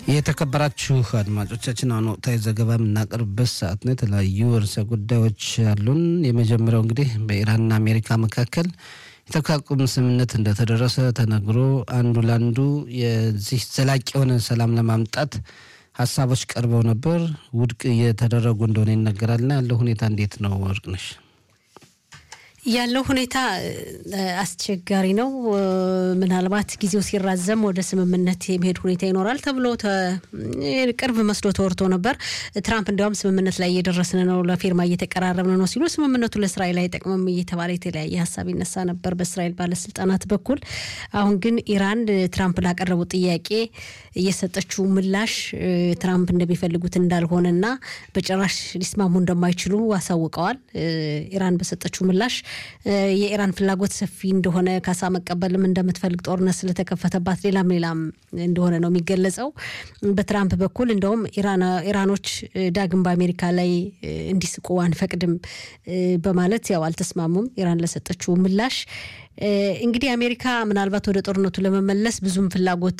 የተከበራችሁ አድማጮቻችን አሁን ወቅታዊ ዘገባ የምናቀርብበት ሰዓት ነው። የተለያዩ ርዕሰ ጉዳዮች አሉን። የመጀመሪያው እንግዲህ በኢራንና አሜሪካ መካከል የተኩስ አቁም ስምምነት እንደተደረሰ ተነግሮ አንዱ ለአንዱ የዚህ ዘላቂ የሆነ ሰላም ለማምጣት ሀሳቦች ቀርበው ነበር። ውድቅ እየተደረጉ እንደሆነ ይነገራልና ያለው ሁኔታ እንዴት ነው ወርቅነሽ? ያለው ሁኔታ አስቸጋሪ ነው። ምናልባት ጊዜው ሲራዘም ወደ ስምምነት የመሄድ ሁኔታ ይኖራል ተብሎ ቅርብ መስሎ ተወርቶ ነበር። ትራምፕ እንዲያውም ስምምነት ላይ እየደረስን ነው፣ ለፊርማ እየተቀራረብን ነው ሲሉ ስምምነቱ ለእስራኤል አይጠቅምም እየተባለ የተለያየ ሀሳብ ይነሳ ነበር በእስራኤል ባለስልጣናት በኩል። አሁን ግን ኢራን ትራምፕ ላቀረቡ ጥያቄ እየሰጠችው ምላሽ ትራምፕ እንደሚፈልጉት እንዳልሆነና በጭራሽ ሊስማሙ እንደማይችሉ አሳውቀዋል። ኢራን በሰጠችው ምላሽ የኢራን ፍላጎት ሰፊ እንደሆነ ካሳ መቀበልም እንደምትፈልግ ጦርነት ስለተከፈተባት ሌላም ሌላም እንደሆነ ነው የሚገለጸው። በትራምፕ በኩል እንደውም ኢራኖች ዳግም በአሜሪካ ላይ እንዲስቁ አንፈቅድም በማለት ያው አልተስማሙም። ኢራን ለሰጠችው ምላሽ እንግዲህ አሜሪካ ምናልባት ወደ ጦርነቱ ለመመለስ ብዙም ፍላጎት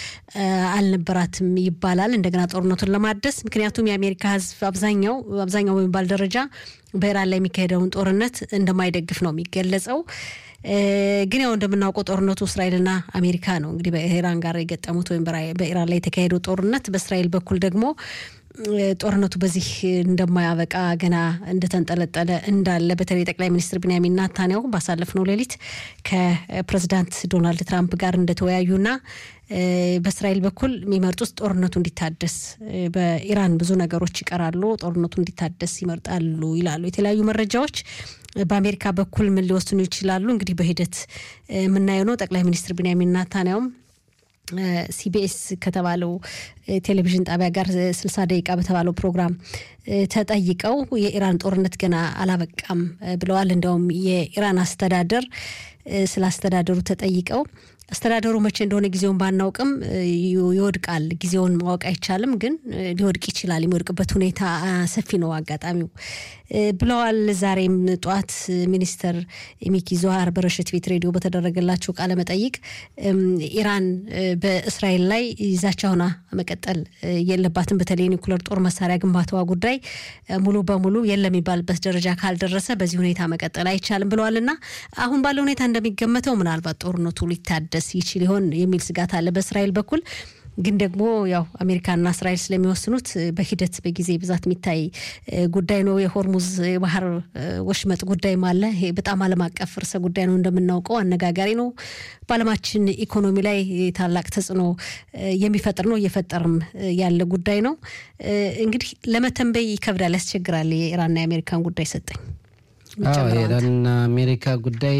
አልነበራትም ይባላል፣ እንደገና ጦርነቱን ለማደስ ምክንያቱም የአሜሪካ ሕዝብ አብዛኛው አብዛኛው በሚባል ደረጃ በኢራን ላይ የሚካሄደውን ጦርነት እንደማይደግፍ ነው የሚገለጸው። ግን ያው እንደምናውቀው ጦርነቱ እስራኤልና አሜሪካ ነው እንግዲህ በኢራን ጋር የገጠሙት ወይም በኢራን ላይ የተካሄደው ጦርነት በእስራኤል በኩል ደግሞ ጦርነቱ በዚህ እንደማያበቃ ገና እንደተንጠለጠለ እንዳለ በተለይ ጠቅላይ ሚኒስትር ቢንያሚን ናታንያሁ ባሳለፍነው ሌሊት ከፕሬዚዳንት ዶናልድ ትራምፕ ጋር እንደተወያዩና በእስራኤል በኩል የሚመርጡት ጦርነቱ እንዲታደስ፣ በኢራን ብዙ ነገሮች ይቀራሉ፣ ጦርነቱ እንዲታደስ ይመርጣሉ ይላሉ የተለያዩ መረጃዎች። በአሜሪካ በኩል ምን ሊወስኑ ይችላሉ? እንግዲህ በሂደት የምናየው ነው። ጠቅላይ ሚኒስትር ቢንያሚን ናታንያሁም ሲቢኤስ ከተባለው ቴሌቪዥን ጣቢያ ጋር ስልሳ ደቂቃ በተባለው ፕሮግራም ተጠይቀው የኢራን ጦርነት ገና አላበቃም ብለዋል። እንዲያውም የኢራን አስተዳደር ስለ አስተዳደሩ ተጠይቀው አስተዳደሩ መቼ እንደሆነ ጊዜውን ባናውቅም ይወድቃል፣ ጊዜውን ማወቅ አይቻልም፣ ግን ሊወድቅ ይችላል። የሚወድቅበት ሁኔታ ሰፊ ነው አጋጣሚው ብለዋል። ዛሬም ጠዋት ሚኒስተር ሚኪ ዞሃር በረሽት ቤት ሬዲዮ በተደረገላቸው ቃለ መጠይቅ ኢራን በእስራኤል ላይ ዛቻ ሆና መቀጠል የለባትም፣ በተለይ ኒውክለር ጦር መሳሪያ ግንባታዋ ጉዳይ ሙሉ በሙሉ የለም የሚባልበት ደረጃ ካልደረሰ በዚህ ሁኔታ መቀጠል አይቻልም ብለዋል እና አሁን ባለው ሁኔታ እንደሚገመተው ምናልባት ጦርነቱ ሊታደስ ይችል ይሆን የሚል ስጋት አለ በእስራኤል በኩል። ግን ደግሞ ያው አሜሪካና እስራኤል ስለሚወስኑት በሂደት በጊዜ ብዛት የሚታይ ጉዳይ ነው። የሆርሙዝ የባህር ወሽመጥ ጉዳይም አለ። ይሄ በጣም ዓለም አቀፍ ርዕሰ ጉዳይ ነው እንደምናውቀው፣ አነጋጋሪ ነው። በዓለማችን ኢኮኖሚ ላይ ታላቅ ተጽዕኖ የሚፈጥር ነው፣ እየፈጠርም ያለ ጉዳይ ነው። እንግዲህ ለመተንበይ ይከብዳል፣ ያስቸግራል። የኢራንና የአሜሪካን ጉዳይ ሰጠኝ የኢራንና አሜሪካ ጉዳይ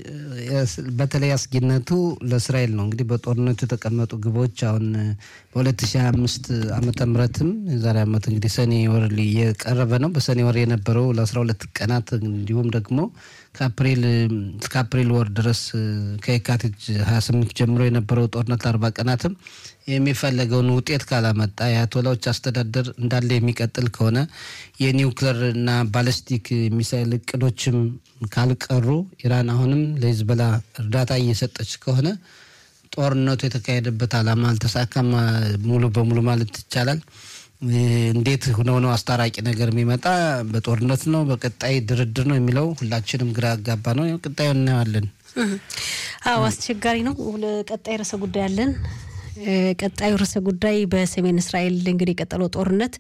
በተለይ አስጊነቱ ለእስራኤል ነው። እንግዲህ በጦርነቱ የተቀመጡ ግቦች አሁን በ2025 ዓመተ ምህረትም የዛሬ ዓመት እንግዲህ ሰኔ ወር እየቀረበ ነው። በሰኔ ወር የነበረው ለ12 ቀናት እንዲሁም ደግሞ ከአፕሪል እስከ አፕሪል ወር ድረስ ከየካቲት 28 ጀምሮ የነበረው ጦርነት ለአርባ ቀናትም የሚፈለገውን ውጤት ካላመጣ የአያቶላዎች አስተዳደር እንዳለ የሚቀጥል ከሆነ የኒውክለር እና ባለስቲክ ሚሳይል እቅዶችም ካልቀሩ ኢራን አሁንም ለሂዝቦላ እርዳታ እየሰጠች ከሆነ ጦርነቱ የተካሄደበት ዓላማ አልተሳካም ሙሉ በሙሉ ማለት ይቻላል። እንዴት ሆነው ነው አስታራቂ ነገር የሚመጣ? በጦርነት ነው በቀጣይ ድርድር ነው የሚለው ሁላችንም ግራ ያጋባ ነው። ቀጣዩ እናየዋለን። አዎ አስቸጋሪ ነው። ቀጣይ ርዕሰ ጉዳይ አለን። ቀጣዩ ርዕሰ ጉዳይ በሰሜን እስራኤል እንግዲህ የቀጠለው ጦርነት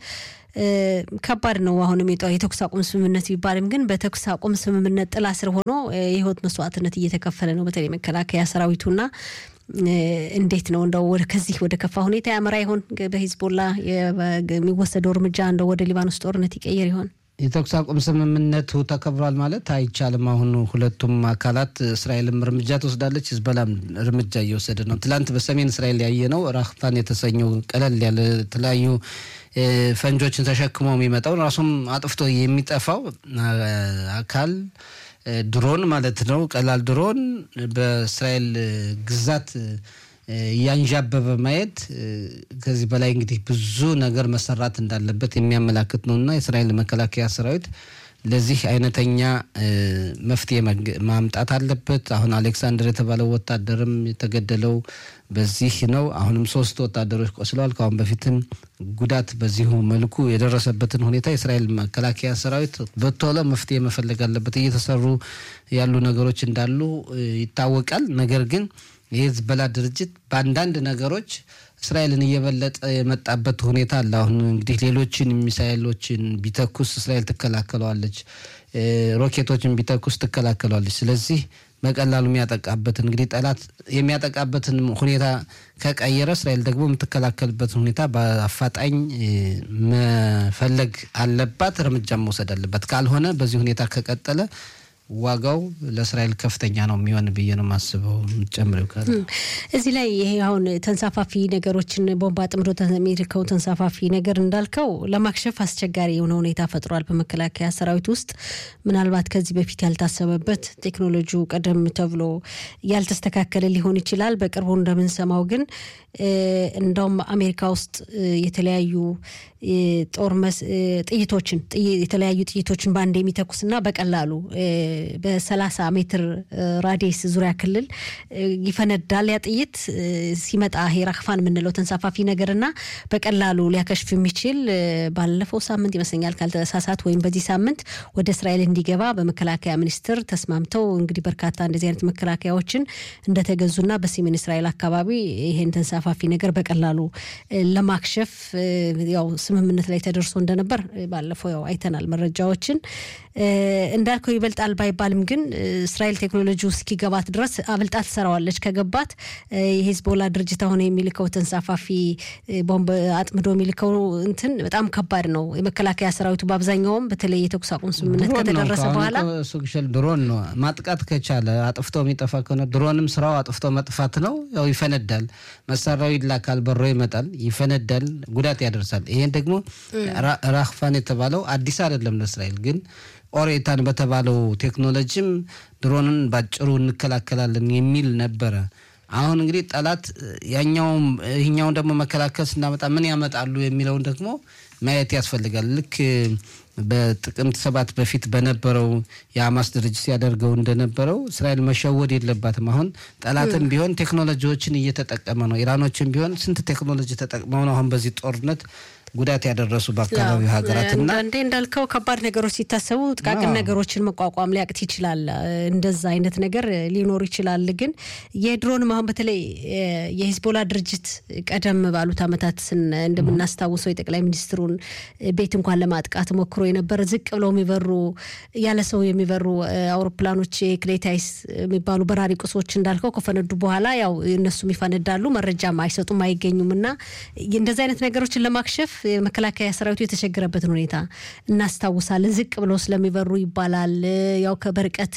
ከባድ ነው። አሁንም የተኩስ አቁም ስምምነት ቢባልም ግን በተኩስ አቁም ስምምነት ጥላ ስር ሆኖ የህይወት መስዋዕትነት እየተከፈለ ነው። በተለይ መከላከያ ሰራዊቱና እንዴት ነው እንደው ከዚህ ወደ ከፋ ሁኔታ ያመራ ይሆን? በሂዝቦላ የሚወሰደው እርምጃ እንደው ወደ ሊባኖስ ጦርነት ይቀየር ይሆን? የተኩስ አቁም ስምምነቱ ተከብሯል ማለት አይቻልም። አሁን ሁለቱም አካላት እስራኤልም እርምጃ ትወስዳለች፣ ሂዝቦላም እርምጃ እየወሰደ ነው። ትላንት በሰሜን እስራኤል ያየነው ራህፋን የተሰኘው ቀለል ያለ የተለያዩ ፈንጆችን ተሸክሞ የሚመጣው ራሱም አጥፍቶ የሚጠፋው አካል ድሮን ማለት ነው። ቀላል ድሮን በእስራኤል ግዛት እያንዣበበ ማየት ከዚህ በላይ እንግዲህ ብዙ ነገር መሰራት እንዳለበት የሚያመላክት ነው እና የእስራኤል መከላከያ ሰራዊት ለዚህ አይነተኛ መፍትሄ ማምጣት አለበት። አሁን አሌክሳንደር የተባለው ወታደርም የተገደለው በዚህ ነው። አሁንም ሶስት ወታደሮች ቆስለዋል። ከአሁን በፊትም ጉዳት በዚሁ መልኩ የደረሰበትን ሁኔታ የእስራኤል መከላከያ ሰራዊት በቶሎ መፍትሄ መፈለግ አለበት። እየተሰሩ ያሉ ነገሮች እንዳሉ ይታወቃል። ነገር ግን የሂዝቦላ ድርጅት በአንዳንድ ነገሮች እስራኤልን እየበለጠ የመጣበት ሁኔታ አለ። አሁን እንግዲህ ሌሎችን ሚሳይሎችን ቢተኩስ እስራኤል ትከላከለዋለች፣ ሮኬቶችን ቢተኩስ ትከላከለዋለች። ስለዚህ በቀላሉ የሚያጠቃበትን እንግዲህ ጠላት የሚያጠቃበትን ሁኔታ ከቀየረ እስራኤል ደግሞ የምትከላከልበትን ሁኔታ በአፋጣኝ መፈለግ አለባት፣ እርምጃ መውሰድ አለባት። ካልሆነ በዚህ ሁኔታ ከቀጠለ ዋጋው ለእስራኤል ከፍተኛ ነው የሚሆን ብዬ ነው የማስበው። ጨምሬው ካለ እዚህ ላይ ይሄ አሁን ተንሳፋፊ ነገሮችን ቦምብ አጥምዶ የሚልከው ተንሳፋፊ ነገር እንዳልከው ለማክሸፍ አስቸጋሪ የሆነ ሁኔታ ፈጥሯል በመከላከያ ሰራዊት ውስጥ ምናልባት ከዚህ በፊት ያልታሰበበት ቴክኖሎጂው ቀደም ተብሎ ያልተስተካከለ ሊሆን ይችላል። በቅርቡ እንደምንሰማው ግን እንደውም አሜሪካ ውስጥ የተለያዩ ጦር ጥይቶችን የተለያዩ ጥይቶችን በአንድ የሚተኩስና በቀላሉ በሰላሳ ሜትር ራዲየስ ዙሪያ ክልል ይፈነዳል። ያ ጥይት ሲመጣ ይሄ ራክፋን የምንለው ተንሳፋፊ ነገርና በቀላሉ ሊያከሽፍ የሚችል ባለፈው ሳምንት ይመስለኛል ካልተሳሳት ወይም በዚህ ሳምንት ወደ እስራኤል እንዲገባ በመከላከያ ሚኒስቴር ተስማምተው እንግዲህ በርካታ እንደዚህ አይነት መከላከያዎችን እንደተገዙና በሰሜን እስራኤል አካባቢ ይሄን ተንሳፋፊ ነገር በቀላሉ ለማክሸፍ ያው ስምምነት ላይ ተደርሶ እንደነበር ባለፈው ያው አይተናል መረጃዎችን እንዳልከው ይበልጣል ባይባልም ግን እስራኤል ቴክኖሎጂ እስኪገባት ድረስ አብልጣ ትሰራዋለች። ከገባት የሂዝቦላ ድርጅት አሁን የሚልከው ተንሳፋፊ ቦምብ አጥምዶ የሚልከው እንትን በጣም ከባድ ነው። የመከላከያ ሰራዊቱ በአብዛኛውም በተለይ የተኩስ አቁም ስምምነት ከተደረሰ በኋላ ሱግሸል ድሮን ነው ማጥቃት ከቻለ አጥፍቶ የሚጠፋ ከሆነ ድሮንም ስራው አጥፍቶ መጥፋት ነው። ያው ይፈነዳል፣ መሳሪያው ይላካል፣ በሮ ይመጣል፣ ይፈነዳል፣ ጉዳት ያደርሳል። ይሄን ደግሞ ራክፋን የተባለው አዲስ አይደለም ለእስራኤል ግን ኦሬታን በተባለው ቴክኖሎጂም ድሮንን ባጭሩ እንከላከላለን የሚል ነበረ። አሁን እንግዲህ ጠላት ያኛውም ይህኛውን ደግሞ መከላከል ስናመጣ ምን ያመጣሉ የሚለውን ደግሞ ማየት ያስፈልጋል። ልክ በጥቅምት ሰባት በፊት በነበረው የሀማስ ድርጅት ሲያደርገው እንደነበረው እስራኤል መሸወድ የለባትም። አሁን ጠላትም ቢሆን ቴክኖሎጂዎችን እየተጠቀመ ነው። ኢራኖችም ቢሆን ስንት ቴክኖሎጂ ተጠቅመው ነው አሁን በዚህ ጦርነት ጉዳት ያደረሱ በአካባቢው ሀገራትና እንዴ እንዳልከው ከባድ ነገሮች ሲታሰቡ ጥቃቅን ነገሮችን መቋቋም ሊያቅት ይችላል። እንደዛ አይነት ነገር ሊኖር ይችላል። ግን የድሮንም አሁን በተለይ የሂዝቦላ ድርጅት ቀደም ባሉት ዓመታት እንደምናስታውሰው የጠቅላይ ሚኒስትሩን ቤት እንኳን ለማጥቃት ሞክሮ የነበረ ዝቅ ብለው የሚበሩ ያለ ሰው የሚበሩ አውሮፕላኖች ክሌታይስ የሚባሉ በራሪ ቁሶች እንዳልከው ከፈነዱ በኋላ ያው እነሱም ይፈነዳሉ፣ መረጃም አይሰጡም፣ አይገኙም እና እንደዚህ አይነት ነገሮችን ለማክሸፍ የመከላከያ ሰራዊቱ የተቸገረበትን ሁኔታ እናስታውሳለን። ዝቅ ብለው ስለሚበሩ ይባላል። ያው በርቀት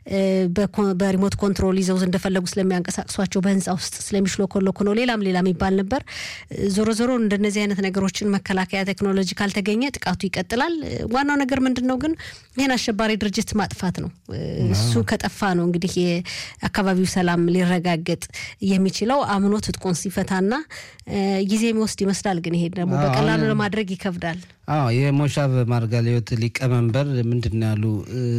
በሪሞት ኮንትሮል ይዘው እንደፈለጉ ስለሚያንቀሳቅሷቸው በህንፃ ውስጥ ስለሚሽሎኮሎኮ ነው። ሌላም ሌላም ይባል ነበር። ዞሮ ዞሮ እንደነዚህ አይነት ነገሮችን መከላከያ ቴክኖሎጂ ካልተገኘ ጥቃቱ ይቀጥላል። ዋናው ነገር ምንድን ነው ግን ይህን አሸባሪ ድርጅት ማጥፋት ነው። እሱ ከጠፋ ነው እንግዲህ የአካባቢው ሰላም ሊረጋገጥ የሚችለው አምኖ ትጥቁን ሲፈታና ጊዜ የሚወስድ ይመስላል። ግን ይሄ ደግሞ በቀላሉ ለማድረግ ይከብዳል። አዎ የሞሻቭ ማርጋሊዮት ሊቀመንበር ምንድን ነው ያሉ?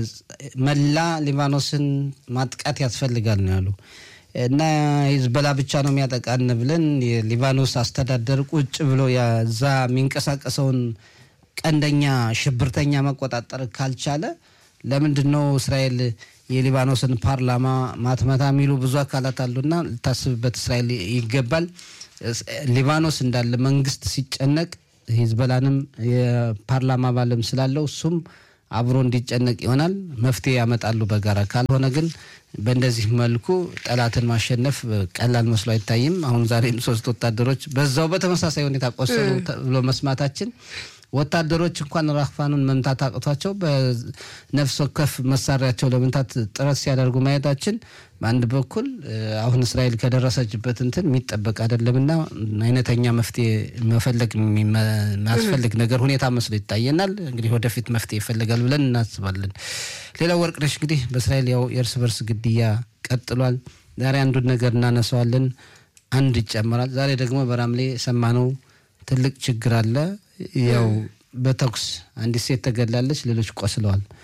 መላ ሊባኖስን ማጥቃት ያስፈልጋል ነው ያሉ እና ሂዝቦላ ብቻ ነው የሚያጠቃን ብለን የሊባኖስ አስተዳደር ቁጭ ብሎ እዛ የሚንቀሳቀሰውን ቀንደኛ ሽብርተኛ መቆጣጠር ካልቻለ ለምንድን ነው እስራኤል የሊባኖስን ፓርላማ ማትመታ የሚሉ ብዙ አካላት አሉና ልታስብበት እስራኤል ይገባል። ሊባኖስ እንዳለ መንግስት ሲጨነቅ ሂዝቦላንም የፓርላማ አባልም ስላለው እሱም አብሮ እንዲጨነቅ ይሆናል። መፍትሄ ያመጣሉ በጋራ ካልሆነ ግን በእንደዚህ መልኩ ጠላትን ማሸነፍ ቀላል መስሎ አይታይም። አሁን ዛሬም ሶስት ወታደሮች በዛው በተመሳሳይ ሁኔታ ቆሰሉ ብሎ መስማታችን ወታደሮች እንኳን ራክፋኑን መምታት አቅቷቸው በነፍስ ወከፍ መሳሪያቸው ለመምታት ጥረት ሲያደርጉ ማየታችን በአንድ በኩል አሁን እስራኤል ከደረሰችበት እንትን የሚጠበቅ አይደለምና አይነተኛ መፍትሄ መፈለግ የሚያስፈልግ ነገር ሁኔታ መስሎ ይታየናል። እንግዲህ ወደፊት መፍትሄ ይፈልጋል ብለን እናስባለን። ሌላው ወርቅነሽ እንግዲህ በእስራኤል ያው የእርስ በርስ ግድያ ቀጥሏል። ዛሬ አንዱን ነገር እናነሳዋለን፣ አንድ ይጨመራል። ዛሬ ደግሞ በራምሌ የሰማነው ትልቅ ችግር አለ። ያው በተኩስ አንዲት ሴት ተገላለች፣ ሌሎች ቆስለዋል።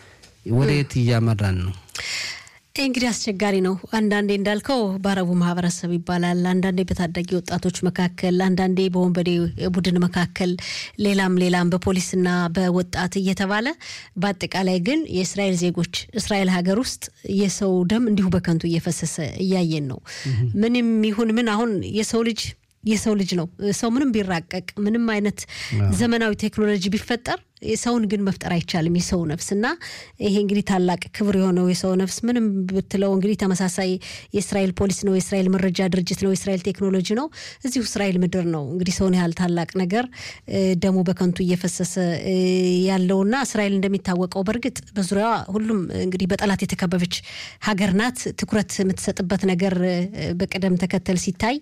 ወደ የት እያመራን ነው? እንግዲህ አስቸጋሪ ነው። አንዳንዴ እንዳልከው በአረቡ ማህበረሰብ ይባላል፣ አንዳንዴ በታዳጊ ወጣቶች መካከል፣ አንዳንዴ በወንበዴ ቡድን መካከል፣ ሌላም ሌላም በፖሊስና በወጣት እየተባለ በአጠቃላይ ግን የእስራኤል ዜጎች እስራኤል ሀገር ውስጥ የሰው ደም እንዲሁ በከንቱ እየፈሰሰ እያየን ነው። ምንም ይሁን ምን አሁን የሰው ልጅ የሰው ልጅ ነው። ሰው ምንም ቢራቀቅ ምንም አይነት ዘመናዊ ቴክኖሎጂ ቢፈጠር ሰውን ግን መፍጠር አይቻልም። የሰው ነፍስ እና ይሄ እንግዲህ ታላቅ ክብር የሆነው የሰው ነፍስ ምንም ብትለው እንግዲህ ተመሳሳይ የእስራኤል ፖሊስ ነው፣ የእስራኤል መረጃ ድርጅት ነው፣ የእስራኤል ቴክኖሎጂ ነው። እዚሁ እስራኤል ምድር ነው እንግዲህ ሰውን ያህል ታላቅ ነገር ደሙ በከንቱ እየፈሰሰ ያለውና እስራኤል እንደሚታወቀው በእርግጥ በዙሪያዋ ሁሉም እንግዲህ በጠላት የተከበበች ሀገር ናት። ትኩረት የምትሰጥበት ነገር በቅደም ተከተል ሲታይ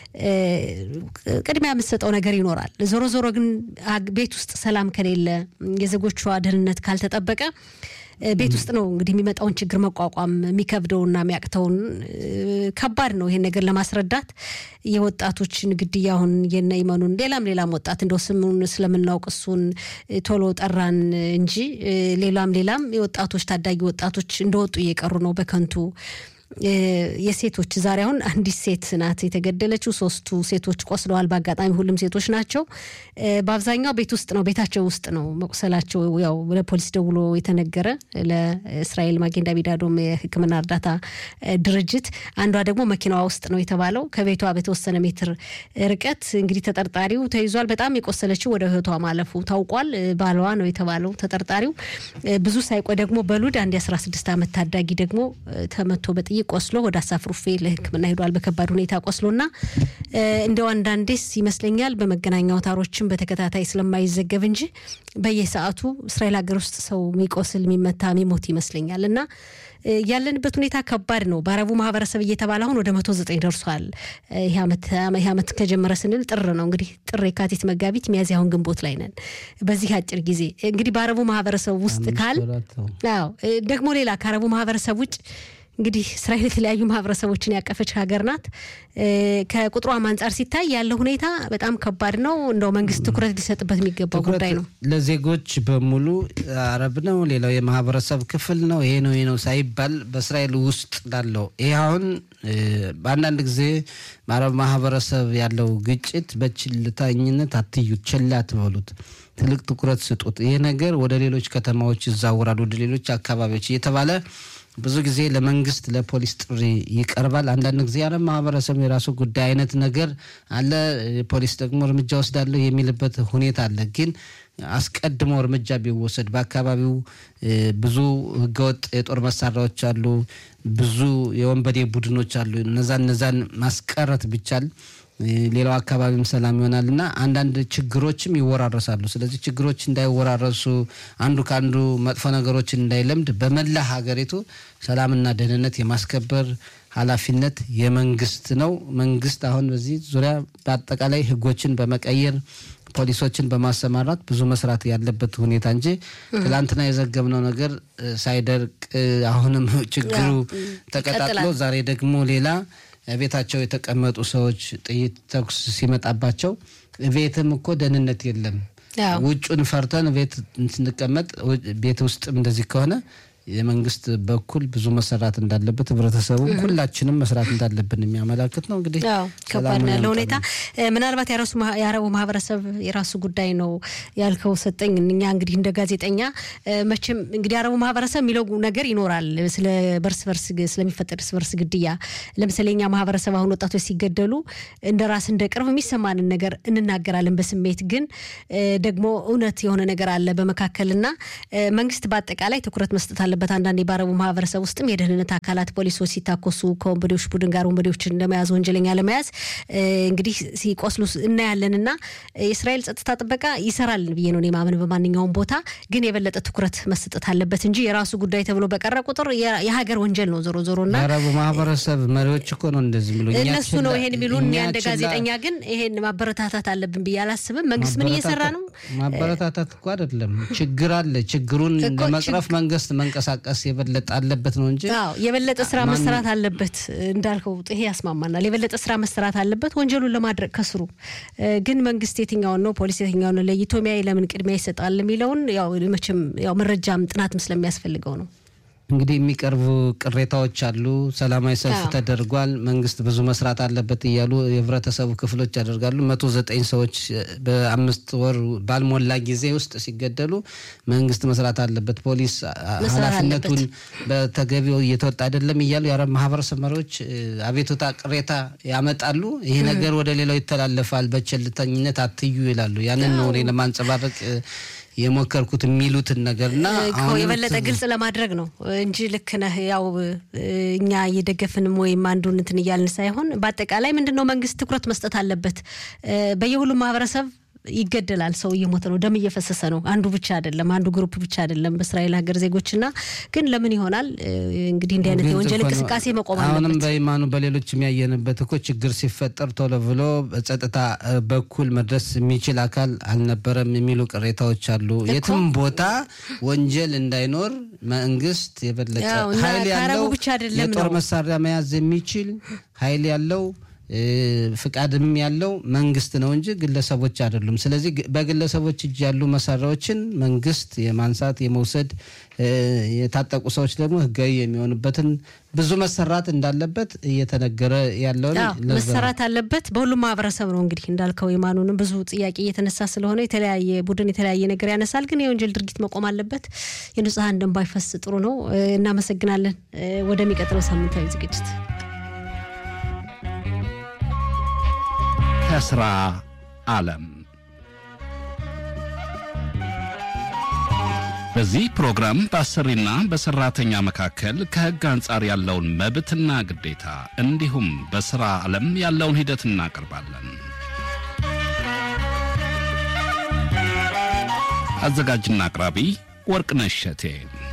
ቅድሚያ የምትሰጠው ነገር ይኖራል። ዞሮ ዞሮ ግን ቤት ውስጥ ሰላም ከሌለ የዜጎቿ ደህንነት ካልተጠበቀ ቤት ውስጥ ነው እንግዲህ የሚመጣውን ችግር መቋቋም የሚከብደውና የሚያቅተውን ከባድ ነው። ይሄን ነገር ለማስረዳት የወጣቶችን ግድያውን የነ ይመኑን ሌላም ሌላም ወጣት እንደው ስሙን ስለምናውቅ እሱን ቶሎ ጠራን እንጂ ሌላም ሌላም የወጣቶች ታዳጊ ወጣቶች እንደወጡ እየቀሩ ነው በከንቱ የሴቶች ዛሬ አሁን አንዲት ሴት ናት የተገደለችው። ሶስቱ ሴቶች ቆስለዋል። በአጋጣሚ ሁሉም ሴቶች ናቸው። በአብዛኛው ቤት ውስጥ ነው ቤታቸው ውስጥ ነው መቁሰላቸው። ያው ለፖሊስ ደውሎ የተነገረ ለእስራኤል ማጌን ዳቪድ አዶም የሕክምና እርዳታ ድርጅት። አንዷ ደግሞ መኪናዋ ውስጥ ነው የተባለው ከቤቷ በተወሰነ ሜትር ርቀት እንግዲህ ተጠርጣሪው ተይዟል። በጣም የቆሰለችው ወደ ህይወቷ ማለፉ ታውቋል። ባለዋ ነው የተባለው ተጠርጣሪው። ብዙ ሳይቆይ ደግሞ በሉድ አንድ የአስራ ስድስት ዓመት ታዳጊ ደግሞ ተመቶ በጥይት ቆስሎ ወደ አሳፍ ሩፌ ለሕክምና ሄዷል። በከባድ ሁኔታ ቆስሎና እንደው አንዳንዴስ ይመስለኛል በመገናኛ አውታሮችም በተከታታይ ስለማይዘገብ እንጂ በየሰዓቱ እስራኤል ሀገር ውስጥ ሰው የሚቆስል የሚመታ የሚሞት ይመስለኛል እና ያለንበት ሁኔታ ከባድ ነው። በአረቡ ማህበረሰብ እየተባለ አሁን ወደ መቶ ዘጠኝ ደርሷል። ይህ ዓመት ከጀመረ ስንል ጥር ነው እንግዲህ ጥር፣ የካቲት፣ መጋቢት፣ ሚያዝያ አሁን ግንቦት ላይ ነን። በዚህ አጭር ጊዜ እንግዲህ በአረቡ ማህበረሰብ ውስጥ ካል ደግሞ ሌላ ከአረቡ ማህበረሰብ ውጭ እንግዲህ እስራኤል የተለያዩ ማህበረሰቦችን ያቀፈች ሀገር ናት። ከቁጥሯም አንጻር ሲታይ ያለው ሁኔታ በጣም ከባድ ነው። እንደው መንግስት ትኩረት ሊሰጥበት የሚገባው ጉዳይ ነው። ለዜጎች በሙሉ አረብ ነው፣ ሌላው የማህበረሰብ ክፍል ነው፣ ይሄ ነው ይሄ ነው ሳይባል በእስራኤል ውስጥ ላለው ይሄ አሁን በአንዳንድ ጊዜ በአረብ ማህበረሰብ ያለው ግጭት በችልተኝነት አትዩት፣ ችላ አትበሉት፣ ትልቅ ትኩረት ስጡት። ይሄ ነገር ወደ ሌሎች ከተማዎች ይዛወራል፣ ወደ ሌሎች አካባቢዎች እየተባለ ብዙ ጊዜ ለመንግስት ለፖሊስ ጥሪ ይቀርባል። አንዳንድ ጊዜ ያለ ማህበረሰብ የራሱ ጉዳይ አይነት ነገር አለ። ፖሊስ ደግሞ እርምጃ ወስዳለሁ የሚልበት ሁኔታ አለ። ግን አስቀድሞ እርምጃ ቢወሰድ በአካባቢው ብዙ ህገወጥ የጦር መሳሪያዎች አሉ፣ ብዙ የወንበዴ ቡድኖች አሉ። እነዛን እነዛን ማስቀረት ቢቻል ሌላው አካባቢም ሰላም ይሆናል እና አንዳንድ ችግሮችም ይወራረሳሉ። ስለዚህ ችግሮች እንዳይወራረሱ አንዱ ከአንዱ መጥፎ ነገሮችን እንዳይለምድ በመላ ሀገሪቱ ሰላምና ደህንነት የማስከበር ኃላፊነት የመንግስት ነው። መንግስት አሁን በዚህ ዙሪያ በአጠቃላይ ህጎችን በመቀየር ፖሊሶችን በማሰማራት ብዙ መስራት ያለበት ሁኔታ እንጂ ትላንትና የዘገብነው ነገር ሳይደርቅ አሁንም ችግሩ ተቀጣጥሎ ዛሬ ደግሞ ሌላ ቤታቸው የተቀመጡ ሰዎች ጥይት ተኩስ ሲመጣባቸው ቤትም እኮ ደህንነት የለም። ውጩን ፈርተን ቤት ስንቀመጥ ቤት ውስጥም እንደዚህ ከሆነ የመንግስት በኩል ብዙ መሰራት እንዳለበት ህብረተሰቡ ሁላችንም መስራት እንዳለብን የሚያመላክት ነው። እንግዲህ ከባድ ነው ያለው ሁኔታ። ምናልባት የአረቡ ማህበረሰብ የራሱ ጉዳይ ነው ያልከው ሰጠኝ። እኛ እንግዲህ እንደ ጋዜጠኛ መቼም እንግዲህ የአረቡ ማህበረሰብ የሚለው ነገር ይኖራል ስለ በርስ በርስ ስለሚፈጠር እርስ በርስ ግድያ። ለምሳሌ እኛ ማህበረሰብ አሁን ወጣቶች ሲገደሉ እንደ ራስ እንደ ቅርብ የሚሰማንን ነገር እንናገራለን በስሜት ግን ደግሞ እውነት የሆነ ነገር አለ በመካከልና መንግስት በአጠቃላይ ትኩረት መስጠት አለበት። አንዳንድ የባረቡ ማህበረሰብ ውስጥም የደህንነት አካላት ፖሊሶች ሲታኮሱ ከወንበዴዎች ቡድን ጋር ወንበዴዎችን ለመያዝ ወንጀለኛ ለመያዝ እንግዲህ ሲቆስሉ እናያለን እና የእስራኤል ጸጥታ ጥበቃ ይሰራል ብዬ ነው ማምን በማንኛውም ቦታ ግን የበለጠ ትኩረት መሰጠት አለበት እንጂ የራሱ ጉዳይ ተብሎ በቀረ ቁጥር የሀገር ወንጀል ነው ዞሮ ዞሮ እና የአረቡ ማህበረሰብ መሪዎች እኮ ነው እንደዚህ ብሎ እነሱ ነው ይሄን የሚሉ እኛ እንደ ጋዜጠኛ ግን ይሄን ማበረታታት አለብን ብዬ አላስብም። መንግስት ምን እየሰራ ነው? ማበረታታት እኮ አይደለም ችግር አለ። ችግሩን ለመቅረፍ መንግስት መንቀሳቀስ መንቀሳቀስ የበለጠ አለበት ነው እንጂ አዎ የበለጠ ስራ መሰራት አለበት እንዳልከው ይሄ ያስማማናል። የበለጠ ስራ መሰራት አለበት ወንጀሉን ለማድረግ ከስሩ ግን መንግስት የትኛውን ነው ፖሊስ የትኛውን ለይቶ ሚያይ ለምን ቅድሚያ ይሰጣል የሚለውን ያው መቼም ያው መረጃም ጥናትም ስለሚያስፈልገው ነው። እንግዲህ የሚቀርቡ ቅሬታዎች አሉ። ሰላማዊ ሰልፍ ተደርጓል፣ መንግስት ብዙ መስራት አለበት እያሉ የህብረተሰቡ ክፍሎች ያደርጋሉ። መቶ ዘጠኝ ሰዎች በአምስት ወር ባልሞላ ጊዜ ውስጥ ሲገደሉ መንግስት መስራት አለበት፣ ፖሊስ ኃላፊነቱን በተገቢው እየተወጣ አይደለም እያሉ የአረብ ማህበረሰብ መሪዎች አቤቱታ፣ ቅሬታ ያመጣሉ። ይሄ ነገር ወደ ሌላው ይተላለፋል፣ በቸልተኝነት አትዩ ይላሉ። ያንን ነው እኔ ለማንጸባረቅ የሞከርኩት የሚሉትን ነገር እና የበለጠ ግልጽ ለማድረግ ነው እንጂ ልክ ነህ። ያው እኛ እየደገፍንም ወይም አንዱን እንትን እያልን ሳይሆን በአጠቃላይ ምንድን ነው መንግስት ትኩረት መስጠት አለበት። በየሁሉም ማህበረሰብ ይገደላል። ሰው እየሞተ ነው። ደም እየፈሰሰ ነው። አንዱ ብቻ አይደለም፣ አንዱ ግሩፕ ብቻ አይደለም። በእስራኤል ሀገር ዜጎችና ግን ለምን ይሆናል እንግዲህ እንዲህ አይነት የወንጀል እንቅስቃሴ መቆም አለበት። አሁንም በኢማኑ በሌሎች የሚያየንበት እኮ ችግር ሲፈጠር ቶሎ ብሎ በጸጥታ በኩል መድረስ የሚችል አካል አልነበረም የሚሉ ቅሬታዎች አሉ። የትም ቦታ ወንጀል እንዳይኖር መንግስት የበለጠ ኃይል ያለው የጦር መሳሪያ መያዝ የሚችል ኃይል ያለው ፍቃድም ያለው መንግስት ነው እንጂ ግለሰቦች አይደሉም። ስለዚህ በግለሰቦች እጅ ያሉ መሳሪያዎችን መንግስት የማንሳት የመውሰድ፣ የታጠቁ ሰዎች ደግሞ ህጋዊ የሚሆኑበትን ብዙ መሰራት እንዳለበት እየተነገረ ያለውን መሰራት አለበት። በሁሉም ማህበረሰብ ነው እንግዲህ እንዳልከው የማኑንም ብዙ ጥያቄ እየተነሳ ስለሆነ የተለያየ ቡድን የተለያየ ነገር ያነሳል። ግን የወንጀል ድርጊት መቆም አለበት። የንጹሐን ደም ባይፈስ ጥሩ ነው። እናመሰግናለን። ወደሚቀጥለው ሳምንታዊ ዝግጅት ከስራ ዓለም በዚህ ፕሮግራም በአሰሪና በሰራተኛ መካከል ከሕግ አንጻር ያለውን መብትና ግዴታ እንዲሁም በሥራ ዓለም ያለውን ሂደት እናቀርባለን። አዘጋጅና አቅራቢ ወርቅነሽ እሸቴ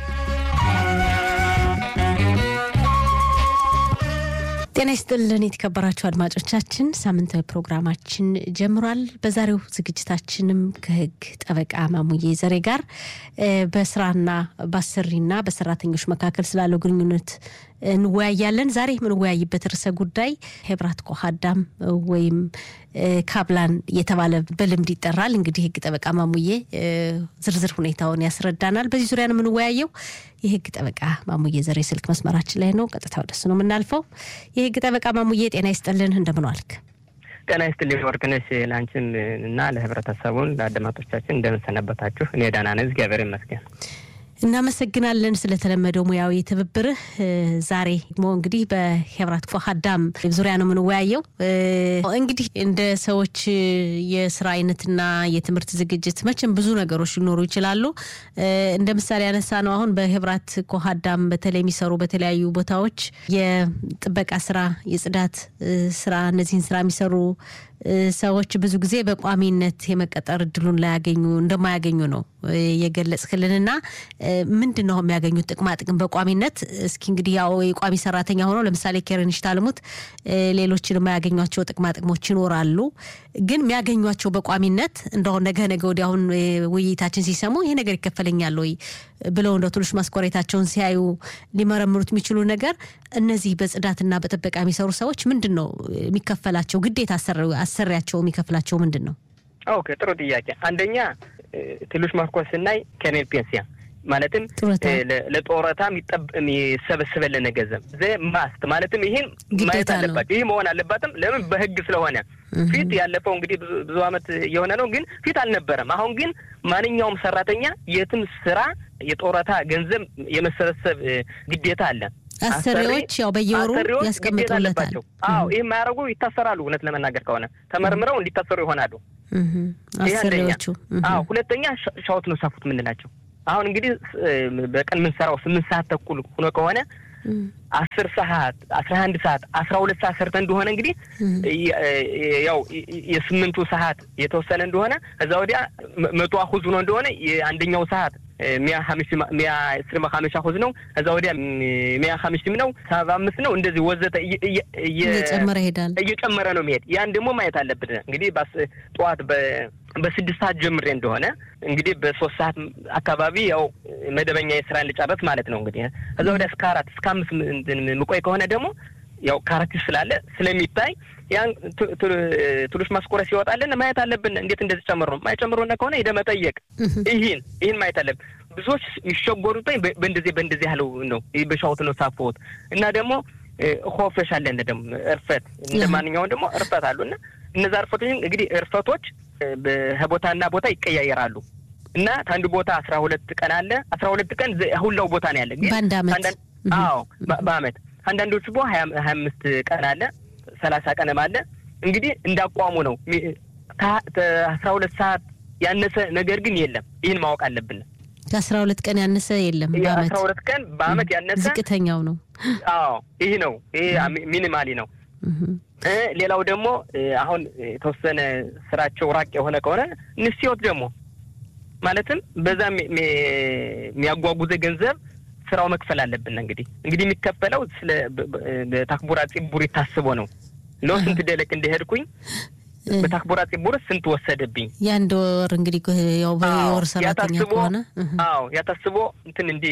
ጤና ይስጥልን የተከበራችሁ አድማጮቻችን፣ ሳምንታዊ ፕሮግራማችን ጀምሯል። በዛሬው ዝግጅታችንም ከህግ ጠበቃ ማሙዬ ዘሬ ጋር በስራና በአሰሪና በሰራተኞች መካከል ስላለው ግንኙነት እንወያያለን። ዛሬ የምንወያይበት ርዕሰ ጉዳይ ሄብራት ኮሃዳም ወይም ካብላን እየተባለ በልምድ ይጠራል። እንግዲህ ህግ ጠበቃ ማሙዬ ዝርዝር ሁኔታውን ያስረዳናል። በዚህ ዙሪያ ነው የምንወያየው። የህግ ጠበቃ ማሙዬ ዘሬ ስልክ መስመራችን ላይ ነው። ቀጥታ ወደሱ ነው የምናልፈው። የህግ ጠበቃ ማሙዬ ጤና ይስጥልን፣ እንደምን ዋልክ? ጤና ይስጥልኝ ወርቅነሽ፣ ለአንቺም እና ለህብረተሰቡን ለአድማጮቻችን እንደምንሰነበታችሁ። እኔ ደህና ነኝ፣ እግዚአብሔር ይመስገን። እናመሰግናለን ስለተለመደው ሙያዊ ትብብርህ። ዛሬ ደግሞ እንግዲህ በሄብራት ፎሃዳም ዙሪያ ነው የምንወያየው። እንግዲህ እንደ ሰዎች የስራ አይነትና የትምህርት ዝግጅት መቼም ብዙ ነገሮች ሊኖሩ ይችላሉ። እንደ ምሳሌ ያነሳ ነው አሁን በሄብራት ኮሃዳም በተለይ የሚሰሩ በተለያዩ ቦታዎች የጥበቃ ስራ፣ የጽዳት ስራ እነዚህን ስራ የሚሰሩ ሰዎች ብዙ ጊዜ በቋሚነት የመቀጠር እድሉን ላያገኙ እንደማያገኙ ነው የገለጽክልንና ምንድን ነው የሚያገኙት ጥቅማ ጥቅም በቋሚነት? እስኪ እንግዲህ ያው የቋሚ ሰራተኛ ሆነው ለምሳሌ ኬረንሽ ታልሙት ሌሎችን የማያገኟቸው ጥቅማ ጥቅሞች ይኖራሉ። ግን የሚያገኟቸው በቋሚነት እንደሁን ነገ ነገ ወዲያ አሁን ውይይታችን ሲሰሙ ይሄ ነገር ይከፈለኛል ወይ ብለው እንደ ትንሽ ማስኮሬታቸውን ሲያዩ ሊመረምሩት የሚችሉ ነገር እነዚህ በጽዳትና በጥበቃ የሚሰሩ ሰዎች ምንድን ነው የሚከፈላቸው ግዴታ አሰሪያቸው የሚከፍላቸው ምንድን ነው? ኦኬ ጥሩ ጥያቄ። አንደኛ ትንሽ ማስኮር ስናይ ከኔል ፔንሲያ ማለትም ለጦረታ የሚሰበስበልን ገንዘብ ዘ ማስት ማለትም ይህን ማየት አለባቸው። ይህ መሆን አለባትም። ለምን በህግ ስለሆነ ፊት ያለፈው እንግዲህ ብዙ አመት የሆነ ነው፣ ግን ፊት አልነበረም። አሁን ግን ማንኛውም ሰራተኛ የትም ስራ የጦረታ ገንዘብ የመሰበሰብ ግዴታ አለ። አሰሪዎች ያው በየወሩ ያስቀምጡለታል። አዎ ይህ የማያደርጉ ይታሰራሉ። እውነት ለመናገር ከሆነ ተመርምረው እንዲታሰሩ ይሆናሉ አሰሪዎቹ። አዎ ሁለተኛ ሻወት ነው ሳፉት የምንላቸው አሁን እንግዲህ በቀን የምንሰራው ስምንት ሰዓት ተኩል ሆኖ ከሆነ አስር ሰዓት አስራ አንድ ሰዓት አስራ ሁለት ሰዓት ሰርተ እንደሆነ እንግዲህ ያው የስምንቱ ሰዓት የተወሰነ እንደሆነ ከዛ ወዲያ መቶ አሁዝ ሆኖ እንደሆነ የአንደኛው ሰዓት ሚያ ሚያ እስሪ መካመሻ ሁዝ ነው እዛ ወዲያ ሚያ ሀምሽም ነው ሰባ አምስት ነው እንደዚህ ወዘተ እየጨመረ ይሄዳል እየጨመረ ነው የሚሄድ ያን ደግሞ ማየት አለብን እንግዲህ ጠዋት በስድስት ሰዓት ጀምሬ እንደሆነ እንግዲህ በሶስት ሰዓት አካባቢ ያው መደበኛ የስራን ልጨረስ ማለት ነው እንግዲህ እዛ ወዲያ እስከ አራት እስከ አምስት ምቆይ ከሆነ ደግሞ ያው ካራክተር ስላለ ስለሚታይ ያን ትሉሽ ማስቆረ ሲወጣልን ማየት አለብን። እንዴት እንደዚህ ጨምሮ ነው ማይጨምሮና ከሆነ ሄደ መጠየቅ ይህን ይህን ማየት አለብን። ብዙዎች ይሸጎሩትኝ በእንደዚህ በእንደዚህ ያለው ነው በሻውት ነው ሳፎት እና ደግሞ ሆፈሽ አለን ደግሞ እርፈት እንደ ማንኛውም ደግሞ እርፈት አሉ እና እነዛ እርፈቶች እንግዲህ እርፈቶች በቦታና ቦታ ይቀያየራሉ እና ከአንዱ ቦታ አስራ ሁለት ቀን አለ አስራ ሁለት ቀን ሁላው ቦታ ነው ያለ ግን በአንድ አመት አዎ በአመት አንዳንዶቹ ቦ ሀያ አምስት ቀን አለ ሰላሳ ቀንም አለ እንግዲህ እንዳቋሙ ነው ከአስራ ሁለት ሰዓት ያነሰ ነገር ግን የለም ይህን ማወቅ አለብን ከአስራ ሁለት ቀን ያነሰ የለም አስራ ሁለት ቀን በአመት ያነሰ ዝቅተኛው ነው አዎ ይህ ነው ይሄ ሚኒማሊ ነው ሌላው ደግሞ አሁን የተወሰነ ስራቸው ራቅ የሆነ ከሆነ ንስዮት ደግሞ ማለትም በዛ የሚያጓጉዘ ገንዘብ ስራው መክፈል አለብን። እንግዲህ እንግዲህ የሚከፈለው ስለ በታክቡራ ፂቡር ታስቦ ነው ሎ ስንት ደለቅ እንደሄድኩኝ በታክቡራ ፂቡር ስንት ወሰደብኝ። የአንድ ወር እንግዲህ ያው በወር ሰራተኛ ከሆነ አዎ ያታስቦ እንትን እንዲ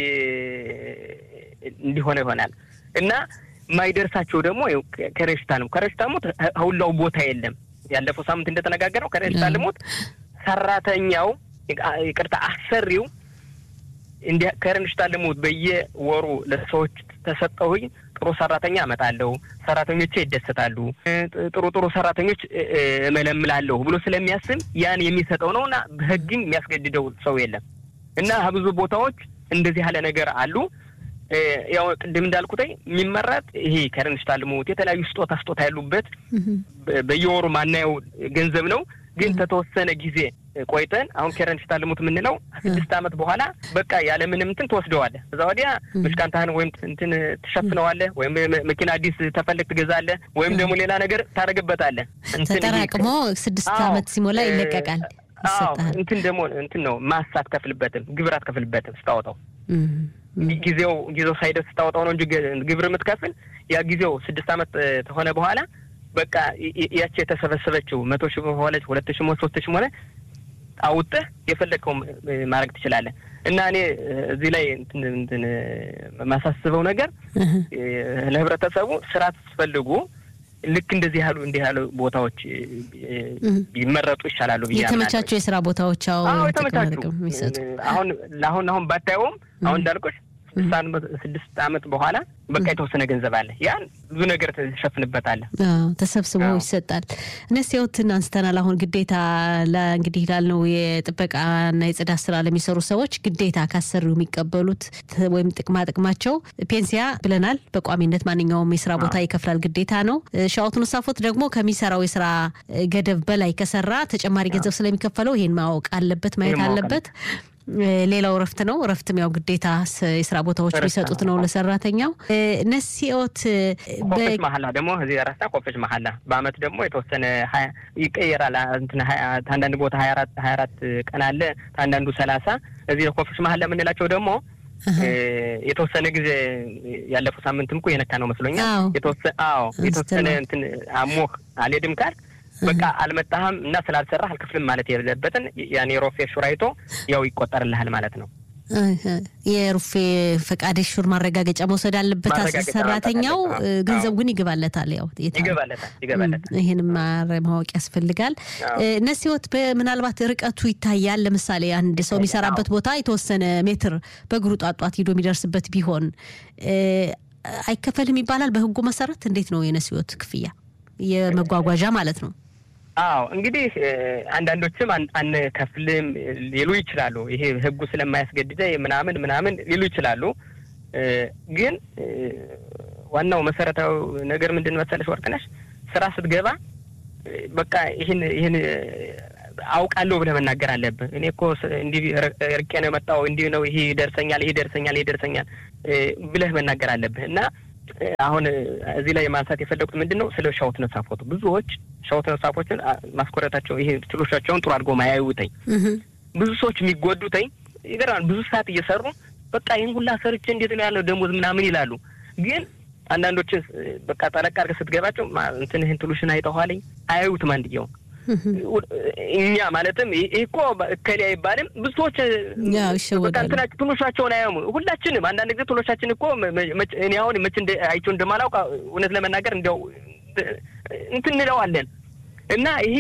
እንዲሆነ ይሆናል እና ማይደርሳቸው ደግሞ ከረሽታ ነው። ከረሽታ ሞት ሁላው ቦታ የለም። ያለፈው ሳምንት እንደተነጋገረው ከረሽታ ልሞት ሰራተኛው ይቅርታ አሰሪው እንዲ ከረንሽታ ልሙት በየወሩ ለሰዎች ተሰጠሁኝ ጥሩ ሰራተኛ አመጣለሁ፣ ሰራተኞቼ ይደሰታሉ፣ ጥሩ ጥሩ ሰራተኞች እመለምላለሁ ብሎ ስለሚያስብ ያን የሚሰጠው ነው እና በህግም የሚያስገድደው ሰው የለም እና ብዙ ቦታዎች እንደዚህ ያለ ነገር አሉ። ያው ቅድም እንዳልኩትኝ የሚመረጥ ይሄ ከረንሽታ ልሙት የተለያዩ ስጦታ ስጦታ ያሉበት በየወሩ ማናየው ገንዘብ ነው ግን ከተወሰነ ጊዜ ቆይተን አሁን ኬረን ስታልሙት የምንለው ስድስት ዓመት በኋላ በቃ ያለምንም እንትን ትወስደዋለህ። እዛ ወዲያ ምሽቃንታህን ወይም እንትን ትሸፍነዋለህ፣ ወይም መኪና አዲስ ተፈልግ ትገዛለህ፣ ወይም ደግሞ ሌላ ነገር ታደርግበታለህ። ተጠራቅሞ ስድስት ዓመት ሲሞላ ይለቀቃል። እንትን ደግሞ እንትን ነው ማስ አትከፍልበትም፣ ግብር አትከፍልበትም ስታወጣው ጊዜው ጊዜው ሳይደርስ ስታወጣው ነው እንጂ ግብር የምትከፍል ያ ጊዜው ስድስት ዓመት ከሆነ በኋላ በቃ ያቺ የተሰበሰበችው መቶ ሺህ ሆነች ሁለት ሺህ ሆነ ሶስት ሺህ ሆነ አውጥህ የፈለግከው ማድረግ ትችላለህ። እና እኔ እዚህ ላይ እንትን የማሳስበው ነገር ለህብረተሰቡ ስራ ስትፈልጉ ልክ እንደዚህ ያሉ እንዲህ ያሉ ቦታዎች ቢመረጡ ይሻላሉ ብዬ የተመቻቹ የስራ ቦታዎች አዎ የተመቻቹ አሁን ለአሁን አሁን ባታየውም አሁን እንዳልቆች ስድስት ዓመት በኋላ በቃ የተወሰነ ገንዘብ አለ። ያን ብዙ ነገር ተሸፍንበታለህ። ተሰብስቦ ይሰጣል። እነስቴዎትን አንስተናል። አሁን ግዴታ እንግዲህ ላልነው የጥበቃና የጽዳት ስራ ለሚሰሩ ሰዎች ግዴታ ካሰሪው የሚቀበሉት ወይም ጥቅማ ጥቅማቸው ፔንሲያ ብለናል። በቋሚነት ማንኛውም የስራ ቦታ ይከፍላል፣ ግዴታ ነው። ሻወቱን ሳፎት ደግሞ ከሚሰራው የስራ ገደብ በላይ ከሰራ ተጨማሪ ገንዘብ ስለሚከፈለው ይሄን ማወቅ አለበት፣ ማየት አለበት። ሌላው እረፍት ነው። እረፍትም ያው ግዴታ የስራ ቦታዎች የሚሰጡት ነው ለሰራተኛው። ነሲኦት ኮፈች መሀላ ደግሞ እዚህ ረሳ ኮፈች መሀላ በአመት ደግሞ የተወሰነ ይቀየራል። አንዳንድ ቦታ ሀያ አራት ሀያ አራት ቀን አለ፣ አንዳንዱ ሰላሳ እዚህ ኮፈች መሀላ የምንላቸው ደግሞ የተወሰነ ጊዜ ያለፈው ሳምንትም እኮ የነካ ነው መስሎኛል። አዎ የተወሰነ እንትን አሞህ አልሄድም ካልክ በቃ አልመጣህም እና ስላልሰራህ አልክፍልም ማለት የሌለበትን ያን የሮፌ ሹር አይቶ ያው ይቆጠርልሃል ማለት ነው። የሩፌ ፈቃድ ሹር ማረጋገጫ መውሰድ አለበት ሰራተኛው። ገንዘቡ ግን ይገባለታል። ያው ይገባለታል ይገባለታል። ይህንም ማወቅ ያስፈልጋል። ነሲወት ምናልባት ርቀቱ ይታያል። ለምሳሌ አንድ ሰው የሚሰራበት ቦታ የተወሰነ ሜትር በእግሩ ጧጧት ሂዶ የሚደርስበት ቢሆን አይከፈልም ይባላል። በህጉ መሰረት እንዴት ነው የነሲወት ክፍያ? የመጓጓዣ ማለት ነው። አዎ እንግዲህ አንዳንዶችም አንከፍልም ሊሉ ይችላሉ። ይሄ ህጉ ስለማያስገድደ ምናምን ምናምን ሊሉ ይችላሉ። ግን ዋናው መሰረታዊ ነገር ምንድን መሰለሽ ወርቅነሽ፣ ስራ ስትገባ በቃ ይህን ይህን አውቃለሁ ብለህ መናገር አለብህ። እኔ እኮ እንዲህ ርቄ ነው የመጣው እንዲህ ነው ይሄ ይደርሰኛል፣ ይሄ ይደርሰኛል፣ ይሄ ይደርሰኛል ብለህ መናገር አለብህ እና አሁን እዚህ ላይ ማንሳት የፈለጉት ምንድን ነው ስለ ሻውት ነሳፎቱ ብዙዎች ሻውት ነሳፎችን ማስኮረታቸው ይሄ ችሎቻቸውን ጥሩ አድርጎ ማያዩተኝ ብዙ ሰዎች የሚጎዱተኝ ይገርማል። ብዙ ሰዓት እየሰሩ በቃ ይህን ሁላ ሰርቼ እንዴት ነው ያለው ደሞዝ ምናምን ይላሉ። ግን አንዳንዶችን በቃ ጠለቅ አድርገህ ስትገባቸው እንትን ይህን ትሉሽን አይተኋለኝ አያዩትም አንድየው እኛ ማለትም ይህ እኮ እከሌ አይባልም። ብዙ ሰዎች በቃ እንትናቸው ትሎሻቸውን አያሙ። ሁላችንም አንዳንድ ጊዜ ትሎሻችን እኮ እኔ አሁን መቼ አይቼው እንደማላውቅ እውነት ለመናገር እንዲያው እንትን እንለዋለን እና ይሄ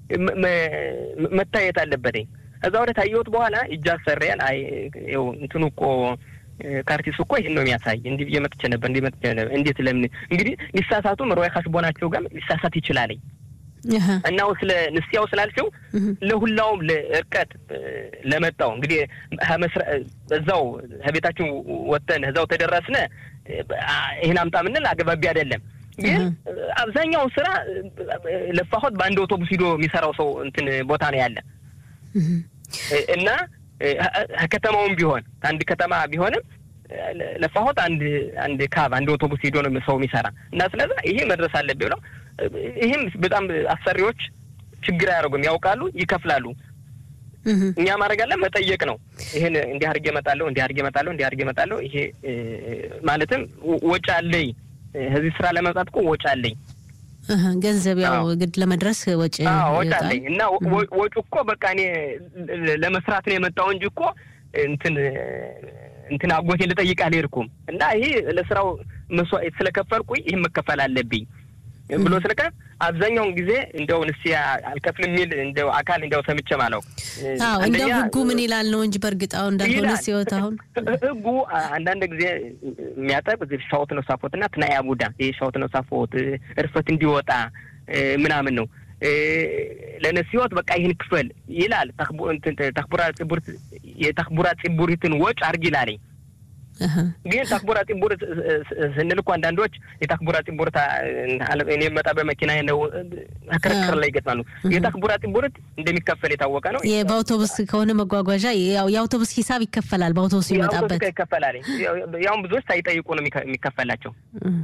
መታየት አለበትኝ። እዛ ወደ ታየሁት በኋላ እጅ አሰሪያን አይ ይኸው እንትኑ እኮ ካርቲሱ እኮ ይህን ነው የሚያሳይ እንዲህ ብዬ መጥቼ ነበር እንዲህ መጥቼ ነበር። እንዴት ለምን እንግዲህ ሊሳሳቱም ሮይ ካስቦናቸው ጋር ሊሳሳት ይችላለኝ እናው ስለ ንስያው ስላልሽው ለሁላውም ለእርቀት ለመጣው እንግዲህ እዛው ከቤታችን ወጥተን እዛው ተደረስነ ይህን አምጣ ምንል አገባቢ አይደለም። ግን አብዛኛውን ስራ ለፋሆት በአንድ አውቶቡስ ሂዶ የሚሰራው ሰው እንትን ቦታ ነው ያለ እና ከተማውም ቢሆን አንድ ከተማ ቢሆንም ለፋሆት አንድ አንድ ካብ አንድ አውቶቡስ ሂዶ ነው ሰው የሚሰራ እና ስለዛ ይሄ መድረስ አለብኝ ብለው ይህም በጣም አሰሪዎች ችግር አያደርጉም፣ ያውቃሉ፣ ይከፍላሉ። እኛ ማድረግ አለ መጠየቅ ነው። ይህን እንዲህ አድርጌ እመጣለሁ፣ እንዲህ አድርጌ እመጣለሁ፣ እንዲህ አድርጌ እመጣለሁ። ይሄ ማለትም ወጪ አለኝ፣ እዚህ ስራ ለመምጣት እኮ ወጪ አለኝ፣ ገንዘብ ያው ግድ ለመድረስ ወጪ ወጪ አለኝ እና ወጪ እኮ በቃ እኔ ለመስራት ነው የመጣው እንጂ እኮ እንትን እንትን አጎቴ ልጠይቅ አልሄድኩም እና ይሄ ለስራው መስዋዕት ስለከፈልኩኝ ይህን መከፈል አለብኝ ብሎ ስለቀ አብዛኛውን ጊዜ እንደው ንስያ አልከፍል የሚል እንደው አካል እንደው ሰምቼ ማለው አዎ እንደው ህጉ ምን ይላል ነው እንጂ በእርግጥ አሁን እንዳልሆነ ሲወት አሁን ህጉ አንዳንድ ጊዜ የሚያጠብ ሻወት ነው ሳፎት እና ትናያ ቡዳ ይህ ሻወት ነው ሳፎት እርፈት እንዲወጣ ምናምን ነው ለነሲዎት በቃ ይህን ክፈል ይላል። ተክቡራ ጽቡርት የተክቡራ ጽቡሪትን ወጭ አርግ ይላለኝ ግን ታክቡራ ፂቡር ስንል እኮ አንዳንዶች የታክቡራ ፂቡርት እኔ መጣ በመኪና ነው ክርክር ላይ ይገጥማሉ። የታክቡራ ፂቡርት እንደሚከፈል የታወቀ ነው። በአውቶቡስ ከሆነ መጓጓዣ ያው የአውቶቡስ ሂሳብ ይከፈላል። በአውቶቡስ ይመጣበት ይከፈላል። ያውም ብዙዎች ሳይጠይቁ ነው የሚከፈላቸው።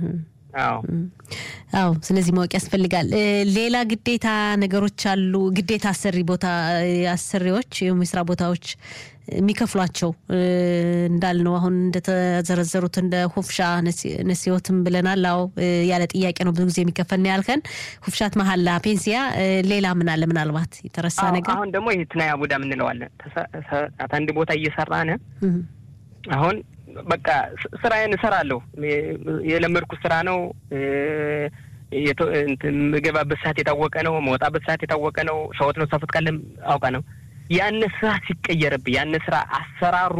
አዎ ስለዚህ ማወቅ ያስፈልጋል። ሌላ ግዴታ ነገሮች አሉ። ግዴታ አሰሪ ቦታ አሰሪዎች ወይም የስራ ቦታዎች የሚከፍሏቸው እንዳልነው አሁን እንደተዘረዘሩት እንደ ሁፍሻ ነሲዎትም ብለናል። አዎ ያለ ጥያቄ ነው ብዙ ጊዜ የሚከፈል ነው ያልከን። ሁፍሻት መሀላ፣ ፔንሲያ፣ ሌላ ምን አለ? ምናልባት የተረሳ ነገር አሁን ደግሞ ይህ ትናያ ቡዳ ምንለዋለን። አንድ ቦታ እየሰራነ አሁን በቃ ስራዬን እሰራለሁ። የለመድኩት ስራ ነው። የምገባበት ሰዓት የታወቀ ነው። መወጣበት ሰዓት የታወቀ ነው። ሸወት ነው ሳፈት ካለ አውቃ ነው። ያን ስራ ሲቀየርብኝ ያን ስራ አሰራሩ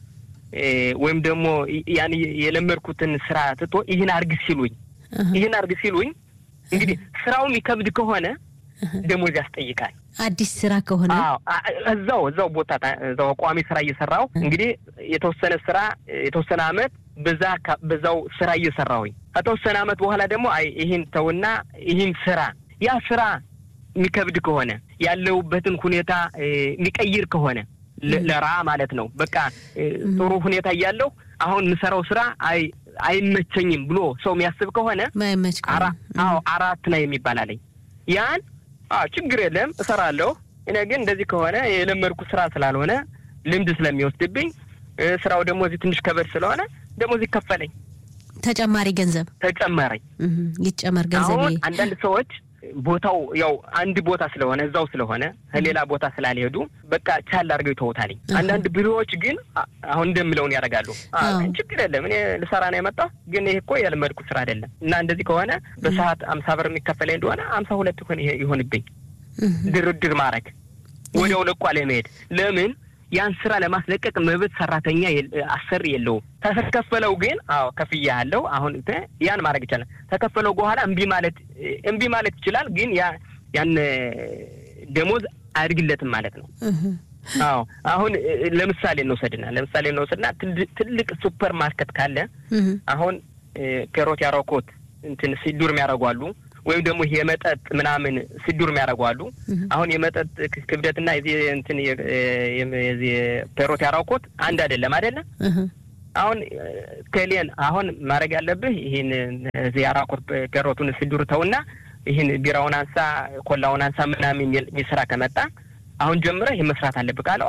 ወይም ደግሞ ያን የለመድኩትን ስራ ትቶ ይህን አርግ ሲሉኝ ይህን አርግ ሲሉኝ እንግዲህ ስራው የሚከብድ ከሆነ ደሞዝ ያስጠይቃል። አዲስ ስራ ከሆነ እዛው እዛው ቦታ እዛው ቋሚ ስራ እየሰራው እንግዲህ የተወሰነ ስራ የተወሰነ አመት በዛ በዛው ስራ እየሰራሁኝ ከተወሰነ አመት በኋላ ደግሞ አይ ይህን ተውና ይህን ስራ ያ ስራ የሚከብድ ከሆነ ያለውበትን ሁኔታ የሚቀይር ከሆነ ለራ ማለት ነው። በቃ ጥሩ ሁኔታ እያለሁ አሁን የምሰራው ስራ አይ አይመቸኝም ብሎ ሰው የሚያስብ ከሆነ ማይመች አዎ አራት ላይ የሚባል አለኝ ያን ችግር የለም እሰራለሁ። እኔ ግን እንደዚህ ከሆነ የለመድኩ ስራ ስላልሆነ ልምድ ስለሚወስድብኝ ስራው ደግሞ እዚህ ትንሽ ከበድ ስለሆነ ደግሞ እዚህ ከፈለኝ ተጨማሪ ገንዘብ ተጨመረኝ ይጨመር ገንዘብ። አሁን አንዳንድ ሰዎች ቦታው ያው አንድ ቦታ ስለሆነ እዛው ስለሆነ ከሌላ ቦታ ስላልሄዱ በቃ ቻል አድርገው ይተውታልኝ። አንዳንድ ቢሮዎች ግን አሁን እንደምለውን ያደርጋሉ። ችግር የለም እኔ ልሰራ ነው የመጣሁ፣ ግን ይሄ እኮ ያልመድኩ ስራ አይደለም እና እንደዚህ ከሆነ በሰዓት አምሳ ብር የሚከፈለኝ እንደሆነ አምሳ ሁለት ይሆን ይሆንብኝ። ድርድር ማድረግ ወዲያው ለቋ ለመሄድ ለምን ያን ስራ ለማስለቀቅ መብት ሰራተኛ አሰሪ የለውም። ተከፈለው ግን አዎ ከፍያ ያለው አሁን ያን ማድረግ ይቻላል። ተከፈለው በኋላ እምቢ ማለት እምቢ ማለት ይችላል። ግን ያ ያን ደሞዝ አያድግለትም ማለት ነው። አዎ አሁን ለምሳሌ እንውሰድና ለምሳሌ እንውሰድና ትልቅ ሱፐር ማርኬት ካለ አሁን ከሮት ያረኮት እንትን ሲዱር የሚያደርጓሉ ወይም ደግሞ ይሄ የመጠጥ ምናምን ስዱር የሚያደርጉ አሉ። አሁን የመጠጥ ክብደትና የዚህ እንትን የዚህ ፔሮት ያራውኮት አንድ አይደለም አይደለም። አሁን ከሌን አሁን ማድረግ ያለብህ ይህን እዚህ ያራኮት ፔሮቱን ስዱር ተውና ይህን ቢራውን አንሳ፣ ኮላውን አንሳ ምናምን የሚል ስራ ከመጣ አሁን ጀምረህ ይህ መስራት አለብህ ካለው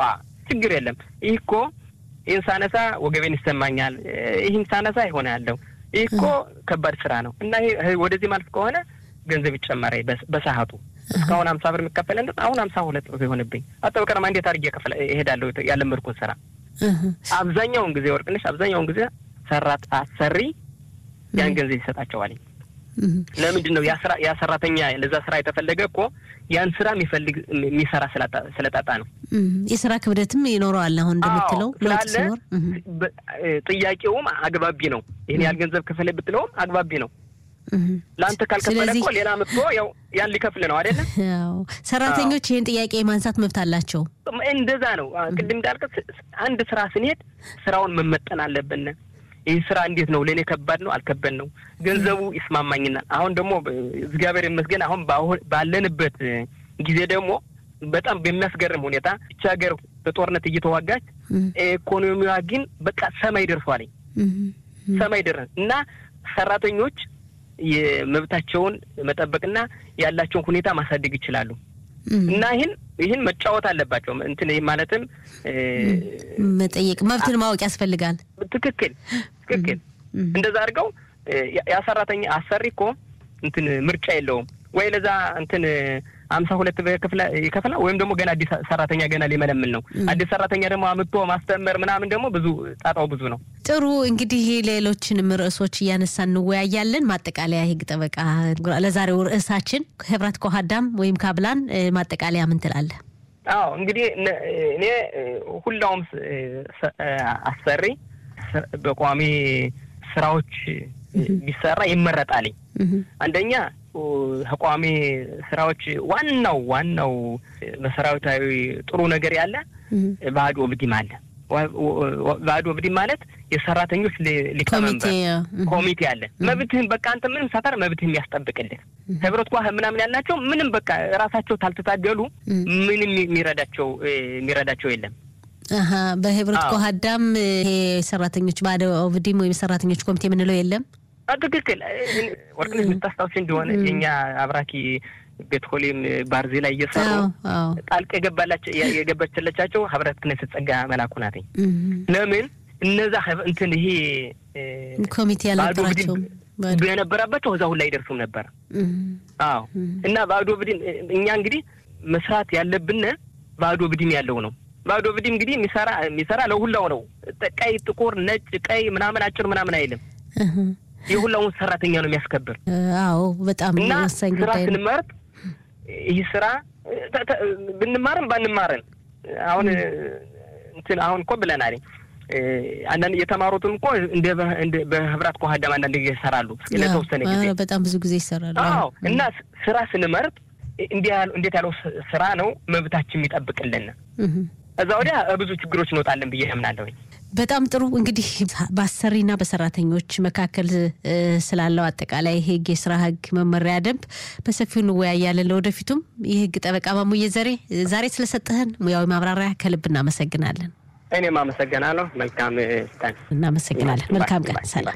ችግር የለም። ይህ እኮ ይህን ሳነሳ ወገቤን ይሰማኛል፣ ይህን ሳነሳ ይሆነ ያለው ይህ እኮ ከባድ ስራ ነው እና ይሄ ወደዚህ ማለት ከሆነ ገንዘብ ይጨመረ በሰዓቱ እስካሁን ሀምሳ ብር የሚከፈለን አሁን ሀምሳ ሁለት ብር የሆንብኝ አጠበቀረማ እንዴት አድርጌ ከፍለ እሄዳለሁ ያለመድኩን ስራ አብዛኛውን ጊዜ ወርቅነሽ አብዛኛውን ጊዜ ሰራት አሰሪ ያን ገንዘብ ይሰጣቸዋል። ለምንድን ነው ያ ሰራተኛ ለዛ ስራ የተፈለገ እኮ ያን ስራ የሚፈልግ የሚሰራ ስለጣጣ ነው። የስራ ክብደትም ይኖረዋል። አሁን እንደምትለው ለውጥ ሲኖር ጥያቄውም አግባቢ ነው። ይህን ያህል ገንዘብ ክፈል ብትለውም አግባቢ ነው። ለአንተ ካልከፈለ እኮ ሌላ መጥቶ ያው ያን ሊከፍል ነው አይደለ? ሰራተኞች ይህን ጥያቄ የማንሳት መብት አላቸው። እንደዛ ነው። ቅድም እንዳልከት አንድ ስራ ስንሄድ ስራውን መመጠን አለብን። ይህ ስራ እንዴት ነው ለእኔ ከባድ ነው አልከበድ ነው ገንዘቡ ይስማማኝናል። አሁን ደግሞ እግዚአብሔር ይመስገን አሁን ባለንበት ጊዜ ደግሞ በጣም በሚያስገርም ሁኔታ ይቺ ሀገር በጦርነት እየተዋጋች ኢኮኖሚዋ ግን በቃ ሰማይ ደርሷል። ሰማይ ደረስ እና ሰራተኞች የመብታቸውን መጠበቅና ያላቸውን ሁኔታ ማሳደግ ይችላሉ። እና ይህን ይህን መጫወት አለባቸው። እንትን ማለትም መጠየቅ መብትን ማወቅ ያስፈልጋል። ትክክል ትክክል። እንደዛ አድርገው ያ ሰራተኛ አሰሪ እኮ እንትን ምርጫ የለውም ወይ ለዛ እንትን አምሳ ሁለት ይከፍላል ወይም ደግሞ ገና አዲስ ሰራተኛ ገና ሊመለምል ነው። አዲስ ሰራተኛ ደግሞ አምጥቶ ማስተመር ምናምን ደግሞ ብዙ ጣጣው ብዙ ነው። ጥሩ እንግዲህ ሌሎችንም ርዕሶች እያነሳ እንወያያለን። ማጠቃለያ የህግ ጠበቃ ለዛሬው ርዕሳችን ህብረት ከሀዳም ወይም ካብላን ማጠቃለያ ምን ትላለህ? አዎ እንግዲህ እኔ ሁላውም አሰሪ በቋሚ ስራዎች ቢሰራ ይመረጣልኝ። አንደኛ ተቋሚ ስራዎች ዋናው ዋናው መሰረታዊ ጥሩ ነገር ያለ ባዕድ ወብዲም አለ። ባዕድ ወብዲም ማለት የሰራተኞች ሊቀመንበር ኮሚቴ አለ። መብትህን በቃ አንተ ምንም ሳታር መብትህን የሚያስጠብቅልህ ህብረት ኳ ምናምን ያልናቸው ምንም በቃ ራሳቸው ታልተታገሉ ምንም የሚረዳቸው የሚረዳቸው የለም። በህብረት ኮሀዳም ይሄ ሰራተኞች ባዕድ ወብዲም ወይም ሰራተኞች ኮሚቴ የምንለው የለም። ትክክል ወርቅነሽ የምታስታውሽ እንደሆነ የኛ አብራኪ ቤትኮሊም ባርዜ ላይ እየሰሩ ጣልቃ የገባችለቻቸው ህብረት ክነስት ጸጋ መላኩ ናትኝ። ለምን እነዛ እንትን ይሄ ኮሚቴ ያልነበራቸው የነበረባቸው እዛ ሁላ አይደርሱም ነበር። አዎ እና ባዶ ብድም እኛ እንግዲህ መስራት ያለብን ባዶ ብድም ያለው ነው። ባዶ ብድም እንግዲህ የሚሰራ የሚሰራ ለሁላው ነው። ቀይ፣ ጥቁር፣ ነጭ፣ ቀይ ምናምን አጭር ምናምን አይልም። የሁላውን ሰራተኛ ነው የሚያስከብር። አዎ በጣም እና ወሳኝ ስራ ጉዳይ ነው። ስንመርጥ ይህ ስራ ብንማርም ባንማርም አሁን እንትን አሁን እኮ ብለናል። አንዳንድ የተማሩትም እኮ እንደ በህብራት ከሀዳም አንዳንድ ጊዜ ይሰራሉ ለተወሰነ ጊዜ። ኧረ በጣም ብዙ ጊዜ ይሰራሉ። አዎ እና ስራ ስንመርጥ እንዴት ያለው ስራ ነው መብታችን የሚጠብቅልን። እዛ ወዲያ ብዙ ችግሮች እንወጣለን ብዬ አምናለሁኝ። በጣም ጥሩ እንግዲህ በአሰሪና በሰራተኞች መካከል ስላለው አጠቃላይ ህግ፣ የስራ ህግ መመሪያ ደንብ በሰፊው እንወያያለን። ለወደፊቱም የህግ ጠበቃ ማሙዬ ዘሬ ዛሬ ስለሰጠህን ሙያዊ ማብራሪያ ከልብ እናመሰግናለን። እኔም አመሰግናለሁ። መልካም ቀን። እናመሰግናለን። መልካም ቀን። ሰላም።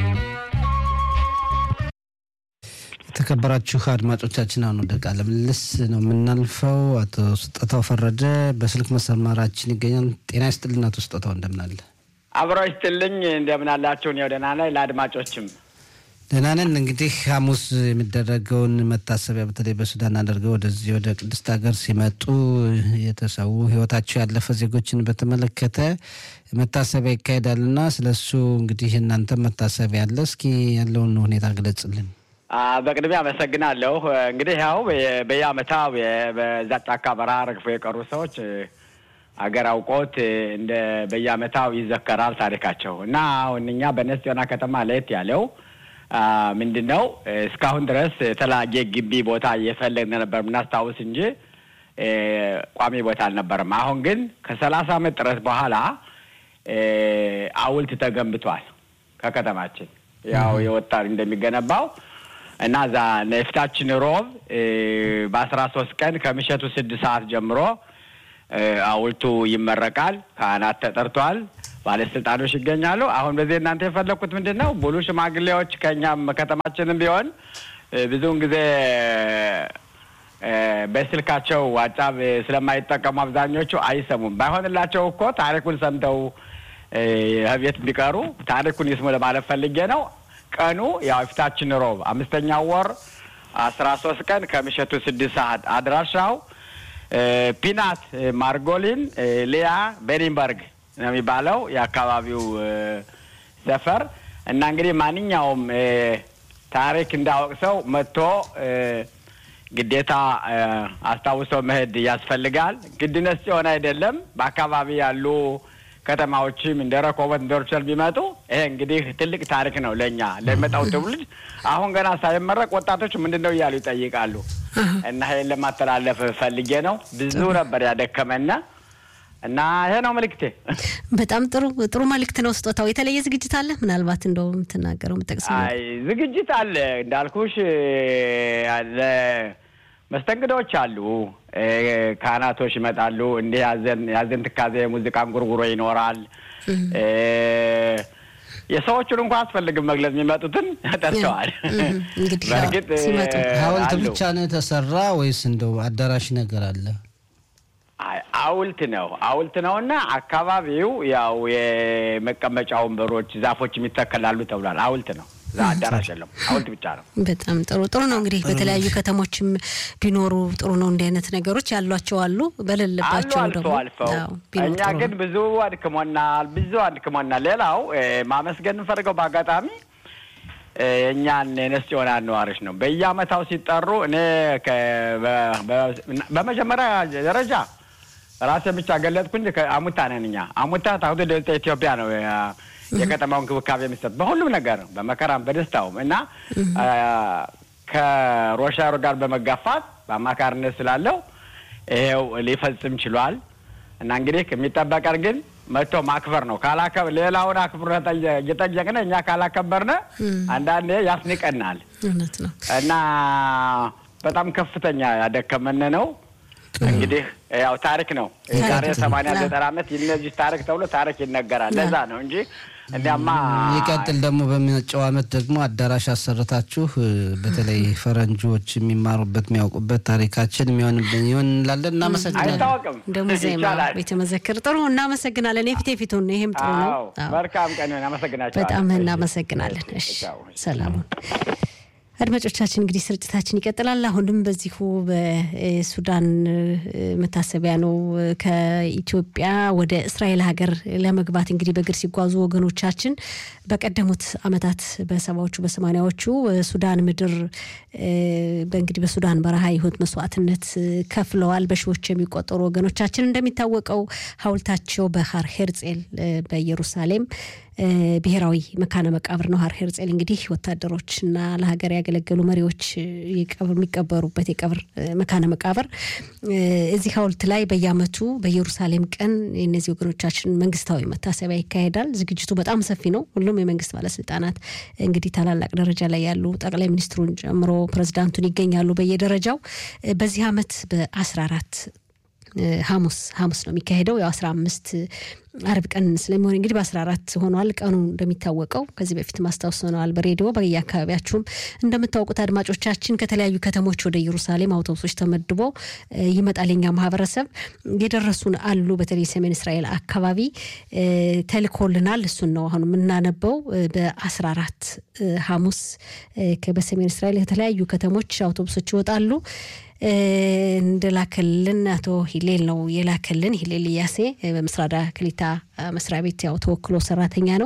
የተከበራችሁ አድማጮቻችን አሁን ወደ ቃለ ምልልስ ነው የምናልፈው። አቶ ስጦታው ፈረደ በስልክ መስመራችን ይገኛል። ጤና ይስጥልን አቶ ስጦታው እንደምን አለ? አብሮ ይስጥልኝ እንደምን አላችሁ? እኔ ደህና ነኝ። ለአድማጮችም ደህና ነን። እንግዲህ ሐሙስ የሚደረገውን መታሰቢያ በተለይ በሱዳን አድርገው ወደዚህ ወደ ቅድስት ሀገር ሲመጡ የተሰዉ ህይወታቸው ያለፈ ዜጎችን በተመለከተ መታሰቢያ ይካሄዳልና ስለሱ እንግዲህ እናንተ መታሰቢያ አለ። እስኪ ያለውን ሁኔታ ግለጽልን። በቅድሚያ አመሰግናለሁ። እንግዲህ ያው በየአመታው በዛ ጫካ በረሃ ረግፎ የቀሩ ሰዎች አገር አውቆት እንደ በየአመታው ይዘከራል ታሪካቸው እና አሁን እኛ በነስ ዮና ከተማ ለየት ያለው ምንድን ነው እስካሁን ድረስ የተለያየ ግቢ ቦታ እየፈለግን ነበር የምናስታውስ እንጂ ቋሚ ቦታ አልነበረም። አሁን ግን ከሰላሳ አመት ጥረት በኋላ ሐውልት ተገንብቷል ከከተማችን ያው የወጣ እንደሚገነባው እና እዛ የፊታችን ሮብ በአስራ ሶስት ቀን ከምሸቱ ስድስት ሰዓት ጀምሮ ሐውልቱ ይመረቃል። ካህናት ተጠርቷል። ባለስልጣኖች ይገኛሉ። አሁን በዚህ እናንተ የፈለግኩት ምንድን ነው ሙሉ ሽማግሌዎች ከእኛም ከተማችንም ቢሆን ብዙውን ጊዜ በስልካቸው ዋትሳፕ ስለማይጠቀሙ አብዛኞቹ አይሰሙም። ባይሆንላቸው እኮ ታሪኩን ሰምተው ቤት ቢቀሩ ታሪኩን ይስሙ ለማለት ፈልጌ ነው። ቀኑ ያው የፊታችን ሮብ አምስተኛው ወር አስራ ሶስት ቀን ከምሽቱ ስድስት ሰዓት አድራሻው ፒናት ማርጎሊን ሊያ ቤኒንበርግ ነው የሚባለው የአካባቢው ሰፈር እና እንግዲህ ማንኛውም ታሪክ እንዳወቅ ሰው መጥቶ ግዴታ አስታውሰው መሄድ ያስፈልጋል። ግድነት ሲሆን አይደለም በአካባቢ ያሉ ከተማዎችም እንደ ረኮቦት እንደ ሩቸል ቢመጡ ይሄ እንግዲህ ትልቅ ታሪክ ነው ለእኛ ለሚመጣው ትውልድ። አሁን ገና ሳይመረቅ ወጣቶች ምንድን ነው እያሉ ይጠይቃሉ። እና ይሄን ለማስተላለፍ ፈልጌ ነው። ብዙ ነበር ያደከመና እና ይሄ ነው መልእክቴ። በጣም ጥሩ ጥሩ መልእክት ነው። ስጦታው የተለየ ዝግጅት አለ? ምናልባት እንደው የምትናገረው የምጠቅስ አይ ዝግጅት አለ እንዳልኩሽ አለ መስተንግዶች አሉ። ካህናቶች ይመጣሉ። እንዲህ ያዘን ያዘን ትካዜ ሙዚቃ እንጉርጉሮ ይኖራል። የሰዎቹን እንኳ አስፈልግም መግለጽ የሚመጡትን ጠርተዋል። በእርግጥ ሐውልት ብቻ ነው የተሰራ ወይስ እንደው አዳራሽ ነገር አለ? ሐውልት ነው ሐውልት ነው እና አካባቢው ያው የመቀመጫ ወንበሮች፣ ዛፎች የሚተከላሉ ተብሏል። ሐውልት ነው አዳራሽ የለም፣ ሐውልት ብቻ ነው። በጣም ጥሩ ጥሩ ነው። እንግዲህ በተለያዩ ከተሞችም ቢኖሩ ጥሩ ነው። እንዲህ አይነት ነገሮች ያሏቸው አሉ፣ በሌለባቸው አሉ አልፎ አልፈው። እኛ ግን ብዙ አድክሞናል፣ ብዙ አድክሞናል። ሌላው ማመስገን እንፈልገው በአጋጣሚ የእኛን የነስ ሆና ነዋሪዎች ነው። በየአመታው ሲጠሩ እኔ በመጀመሪያ ደረጃ ራሴን ብቻ ገለጥኩኝ። አሙታ ነን እኛ አሙታ ታሁቱ ደልጠ ኢትዮጵያ ነው የከተማው እንክብካቤ የሚሰጥ በሁሉም ነገር በመከራም በደስታውም እና ከሮሻሮ ጋር በመጋፋት በአማካሪነት ስላለው ይሄው ሊፈጽም ችሏል። እና እንግዲህ የሚጠበቀን ግን መጥቶ ማክበር ነው። ካላከብ ሌላውን አክብሮ እየጠየቅን እኛ ካላከበርነ አንዳንዴ ያስንቀናል። እውነት ነው እና በጣም ከፍተኛ ያደከመን ነው። እንግዲህ ያው ታሪክ ነው። ዛሬ ሰማንያ ዘጠና ዓመት እነዚህ ታሪክ ተብሎ ታሪክ ይነገራል። ለዛ ነው እንጂ እንዲያማ ይቀጥል። ደግሞ በሚመጣው ዓመት ደግሞ አዳራሽ አሰርታችሁ በተለይ ፈረንጆች የሚማሩበት የሚያውቁበት ታሪካችን የሚሆንብን ይሆን እንላለን። እናመሰግናለን። አይታወቅም እንደ ሙዚየም ቤተ መዘክር ጥሩ እናመሰግናለን። የፊት የፊቱን ይህም ጥሩ ነው። መልካም ቀን እናመሰግናቸዋለን። በጣም እናመሰግናለን። እሺ ሰላሙን አድማጮቻችን እንግዲህ ስርጭታችን ይቀጥላል። አሁንም በዚሁ በሱዳን መታሰቢያ ነው። ከኢትዮጵያ ወደ እስራኤል ሀገር ለመግባት እንግዲህ በእግር ሲጓዙ ወገኖቻችን በቀደሙት ዓመታት በሰባዎቹ በሰማኒያዎቹ ሱዳን ምድር በእንግዲህ በሱዳን በረሃ የህይወት መስዋዕትነት ከፍለዋል። በሺዎች የሚቆጠሩ ወገኖቻችን እንደሚታወቀው ሀውልታቸው በሀር ሄርጼል በኢየሩሳሌም ብሔራዊ መካነ መቃብር ነው። ሀር ሄርጼል እንግዲህ ወታደሮችና ለሀገር ያገለገሉ መሪዎች የሚቀበሩበት የቀብር መካነ መቃብር እዚህ ሀውልት ላይ በየዓመቱ በኢየሩሳሌም ቀን የእነዚህ ወገኖቻችን መንግስታዊ መታሰቢያ ይካሄዳል። ዝግጅቱ በጣም ሰፊ ነው። ሁሉም የመንግስት ባለስልጣናት እንግዲህ ታላላቅ ደረጃ ላይ ያሉ ጠቅላይ ሚኒስትሩን ጨምሮ ፕሬዚዳንቱን ይገኛሉ በየደረጃው በዚህ ዓመት በአስራ አራት ሐሙስ ሐሙስ ነው የሚካሄደው። ያው አስራ አምስት አርብ ቀን ስለሚሆን እንግዲህ በአስራ አራት ሆኗል ቀኑ እንደሚታወቀው ከዚህ በፊት ማስታወስ ሆነዋል በሬዲዮ በየአካባቢያችሁም እንደምታውቁት አድማጮቻችን ከተለያዩ ከተሞች ወደ ኢየሩሳሌም አውቶቡሶች ተመድቦ ይመጣል። የኛ ማህበረሰብ የደረሱን አሉ። በተለይ ሰሜን እስራኤል አካባቢ ተልኮልናል። እሱን ነው አሁን የምናነበው። በአስራ አራት ሐሙስ በሰሜን እስራኤል ከተለያዩ ከተሞች አውቶቡሶች ይወጣሉ። እንደላከልን አቶ ሂሌል ነው የላከልን። ሂሌል እያሴ በምስራዳ ክሊታ መስሪያ ቤት ያው ተወክሎ ሰራተኛ ነው።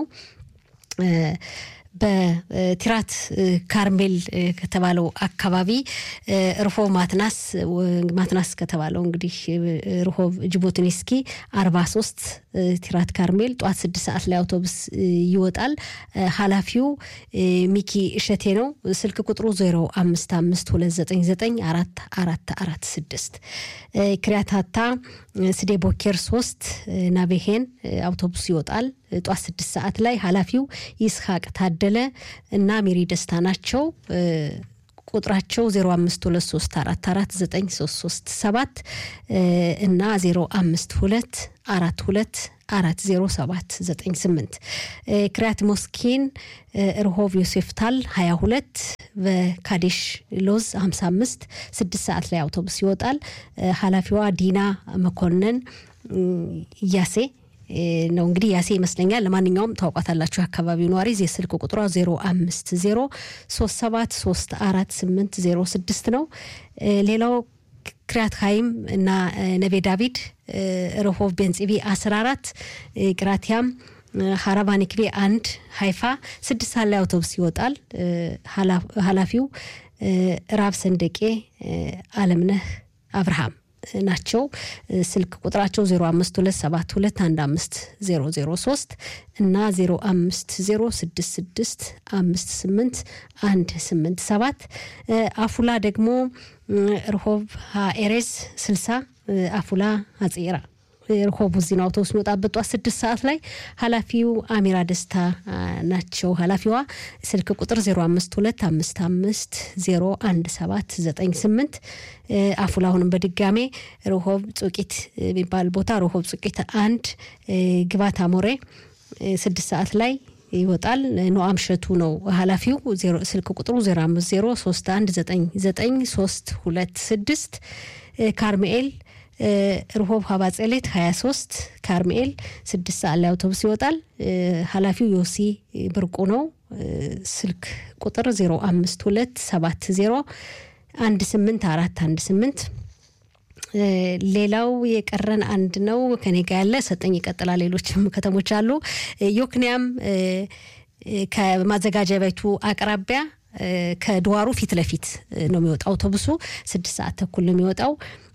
በቲራት ካርሜል ከተባለው አካባቢ ርሆቭ ማትናስ ማትናስ ከተባለው እንግዲህ ርሆቭ ጅቦትኒስኪ አርባ ሶስት ቲራት ካርሜል ጠዋት ስድስት ሰዓት ላይ አውቶቡስ ይወጣል። ኃላፊው ሚኪ እሸቴ ነው። ስልክ ቁጥሩ ዜሮ አምስት አምስት ሁለት ዘጠኝ ዘጠኝ አራት አራት አራት ስድስት ክሪያታታ ስዴ ቦኬር ሶስት ናቤሄን አውቶቡስ ይወጣል ጠዋት ስድስት ሰዓት ላይ ኃላፊው ይስሐቅ ታደለ እና ሜሪ ደስታ ናቸው። ቁጥራቸው 0523449337 እና 052 42 አራት ዜሮ ሰባት ዘጠኝ ስምንት ክሪያት ሞስኪን ርሆቭ ዮሴፍታል ሀያ ሁለት በካዴሽ ሎዝ ሀምሳ አምስት ስድስት ሰዓት ላይ አውቶቡስ ይወጣል። ኃላፊዋ ዲና መኮንን እያሴ ነው እንግዲህ ያሴ ይመስለኛል። ለማንኛውም ታውቋታላችሁ የአካባቢው ነዋሪ የስልክ ቁጥሯ ዜሮ አምስት ዜሮ ሶስት ሰባት ሶስት አራት ስምንት ዜሮ ስድስት ነው። ሌላው ክሪያት ሀይም እና ነቤ ዳቪድ ረሆቭ ቤንጽቢ አስራ አራት ቅራቲያም ሀራባኒክቤ አንድ ሀይፋ ስድስት ሰዓት ላይ አውቶቡስ ይወጣል። ኃላፊው ራብ ሰንደቄ አለምነህ አብርሃም ናቸው። ስልክ ቁጥራቸው 0527215003 እና 0506658187 አፉላ ደግሞ ርሆብ ኤሬዝ 60 አፉላ አጼራ ርሆቡ እዚህ ነው አውቶቡስ የሚወጣበት ጠዋት ስድስት ሰዓት ላይ ኃላፊው አሚራ ደስታ ናቸው። ኃላፊዋ ስልክ ቁጥር 0525501798 አፉላ አሁንም በድጋሜ ርሆብ ጹቂት የሚባል ቦታ ርሆብ ጹቂት አንድ ግባት አሞሬ ስድስት ሰዓት ላይ ይወጣል። ኖአም ሸቱ ነው ኃላፊው። ስልክ ቁጥሩ 0503199326 ካርሜኤል ርሆብ ሀባጸሌት 23 ካርሜኤል ስድስት ሰዓት ላይ አውቶቡስ ይወጣል። ኃላፊው ዮሲ ብርቁ ነው። ስልክ ቁጥር 0527 18 ሌላው የቀረን አንድ ነው ከኔ ጋ ያለ ሰጠኝ ይቀጥላል። ሌሎችም ከተሞች አሉ። ዮክንያም ከማዘጋጃ ቤቱ አቅራቢያ ከድዋሩ ፊት ለፊት ነው የሚወጣው አውቶቡሱ ስድስት ሰዓት ተኩል ነው የሚወጣው።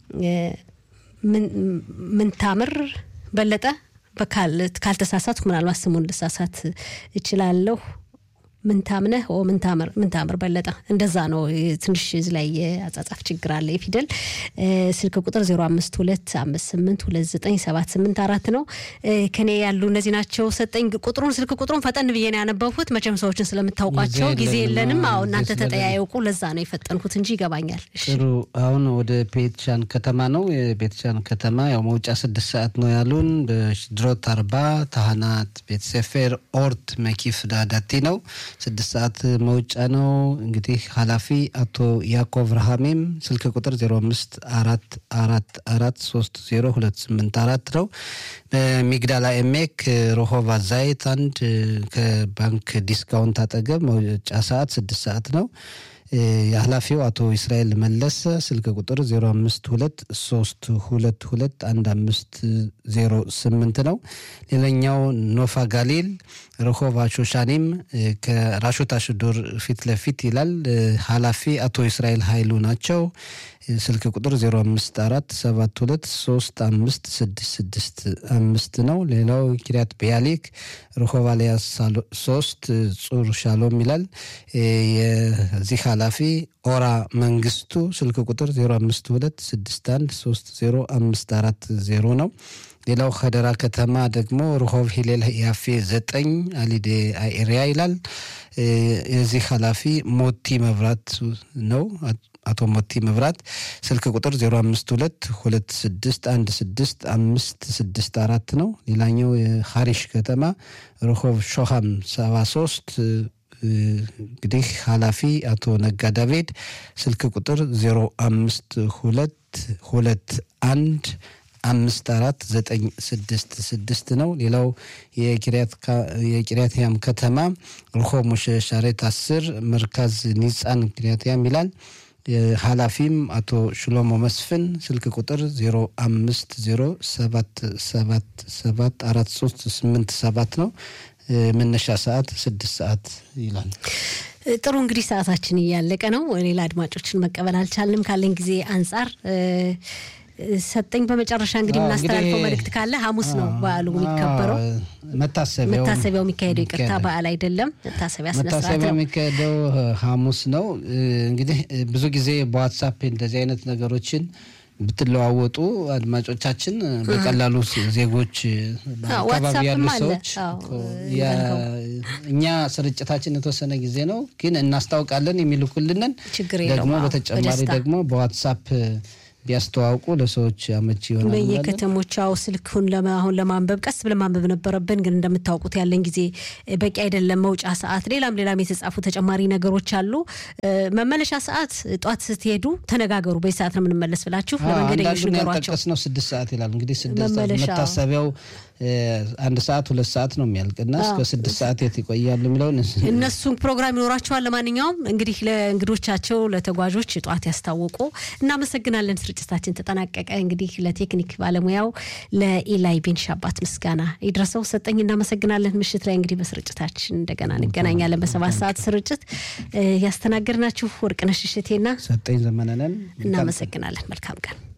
ምንታምር በለጠ ካልተሳሳትኩ ምናልባት ስሙን ልሳሳት እችላለሁ። ምንታምነህ ምንታምር ምንታምር በለጠ እንደዛ ነው። ትንሽ እዚህ ላይ የአጻጻፍ ችግር አለ። የፊደል ስልክ ቁጥር 0525829784 ነው። ከኔ ያሉ እነዚህ ናቸው። ሰጠኝ ቁጥሩን ስልክ ቁጥሩን ፈጠን ብዬ ነው ያነበብኩት። መቼም ሰዎችን ስለምታውቋቸው ጊዜ የለንም። አዎ እናንተ ተጠያየቁ። ለዛ ነው የፈጠንኩት እንጂ ይገባኛል። ጥሩ። አሁን ወደ ቤትሻን ከተማ ነው። የቤትሻን ከተማ ያው መውጫ ስድስት ሰዓት ነው ያሉን። በሽድሮት አርባ ታህናት ቤተሰፌር ኦርት መኪፍ ዳዳቲ ነው ስድስት ሰዓት መውጫ ነው። እንግዲህ ኃላፊ አቶ ያዕቆብ ረሃሜም ስልክ ቁጥር 05 አራት አራት አራት ሶስት ዜሮ ሁለት ስምንት አራት ነው። በሚግዳላ ኤሜክ ሮሆቫ ዛይት አንድ ከባንክ ዲስካውንት አጠገብ መውጫ ሰዓት ስድስት ሰዓት ነው። የኃላፊው አቶ እስራኤል መለሰ ስልክ ቁጥር 0523221508 ነው። ሌላኛው ኖፋ ጋሊል ረሆቫ ሾሻኒም ከራሾት አሽዶር ፊት ለፊት ይላል። ኃላፊ አቶ እስራኤል ኃይሉ ናቸው። ስልክ ቁጥር 0547235665 ነው። ሌላው ኪሪያት ቢያሊክ ረሆቫሊያ ሶስት ጹር ሻሎም ይላል። የዚህ ኃላፊ ኦራ መንግስቱ ስልክ ቁጥር 0526130540 ነው። ሌላው ከደራ ከተማ ደግሞ ርሆብ ሂሌል ያፌ ዘጠኝ አሊዴ አይሪያ ይላል። የዚህ ኃላፊ ሞቲ መብራት ነው። አቶ ሞቲ መብራት ስልክ ቁጥር 0522616564 ነው። ሌላኛው የሀሪሽ ከተማ ርሆብ ሾሃም 73 እንግዲህ ኃላፊ አቶ ነጋ ዳቪድ ስልክ ቁጥር 052221 አምስት አራት ዘጠኝ ስድስት ስድስት ነው። ሌላው የቂርያትያም ከተማ ርሆ ሙሸ ሻሬት አስር መርካዝ ኒጻን ቂርያትያም ይላል። ኃላፊም አቶ ሽሎሞ መስፍን ስልክ ቁጥር 0507774387 ነው። መነሻ ሰዓት ስድስት ሰዓት ይላል። ጥሩ እንግዲህ ሰዓታችን እያለቀ ነው። ሌላ አድማጮችን መቀበል አልቻልንም ካለን ጊዜ አንጻር ሰጠኝ በመጨረሻ እንግዲህ የምናስተላልፈው መልእክት ካለ ሐሙስ ነው በዓሉ የሚከበረው መታሰቢያው የሚካሄደው ይቅርታ በዓል አይደለም መታሰቢያ መታሰቢያው የሚካሄደው ሐሙስ ነው እንግዲህ ብዙ ጊዜ በዋትሳፕ እንደዚህ አይነት ነገሮችን ብትለዋወጡ አድማጮቻችን በቀላሉ ዜጎች አካባቢ ያሉ ሰዎች እኛ ስርጭታችን የተወሰነ ጊዜ ነው ግን እናስታውቃለን የሚልኩልንን ደግሞ በተጨማሪ ደግሞ በዋትሳፕ ቢያስተዋውቁ ለሰዎች አመቺ ይሆናል። በየከተሞቻው ስልኩን አሁን ለማንበብ ቀስ ብለን ማንበብ ነበረብን፣ ግን እንደምታውቁት ያለን ጊዜ በቂ አይደለም። መውጫ ሰዓት፣ ሌላም ሌላም የተጻፉ ተጨማሪ ነገሮች አሉ። መመለሻ ሰዓት ጧት ስትሄዱ ተነጋገሩ። በዚህ ሰዓት ነው የምንመለስ ብላችሁ ለመንገደኞች ንገሯቸው። ነው ስድስት ሰዓት ይላል እንግዲህ ስድስት መታሰቢያው አንድ ሰዓት ሁለት ሰዓት ነው የሚያልቅና እስከ ስድስት ሰዓት የት ይቆያሉ የሚለውን እነሱም ፕሮግራም ይኖራቸዋል። ለማንኛውም እንግዲህ ለእንግዶቻቸው ለተጓዦች ጠዋት ያስታወቁ እናመሰግናለን። ስርጭታችን ተጠናቀቀ። እንግዲህ ለቴክኒክ ባለሙያው ለኢላይ ቤንሻባት ምስጋና ይድረሰው። ሰጠኝ እናመሰግናለን። ምሽት ላይ እንግዲህ በስርጭታችን እንደገና እንገናኛለን። በሰባት ሰዓት ስርጭት ያስተናገድናችሁ ወርቅነሽ እሸቴና ሰጠኝ ዘመነነን እናመሰግናለን። መልካም ቀን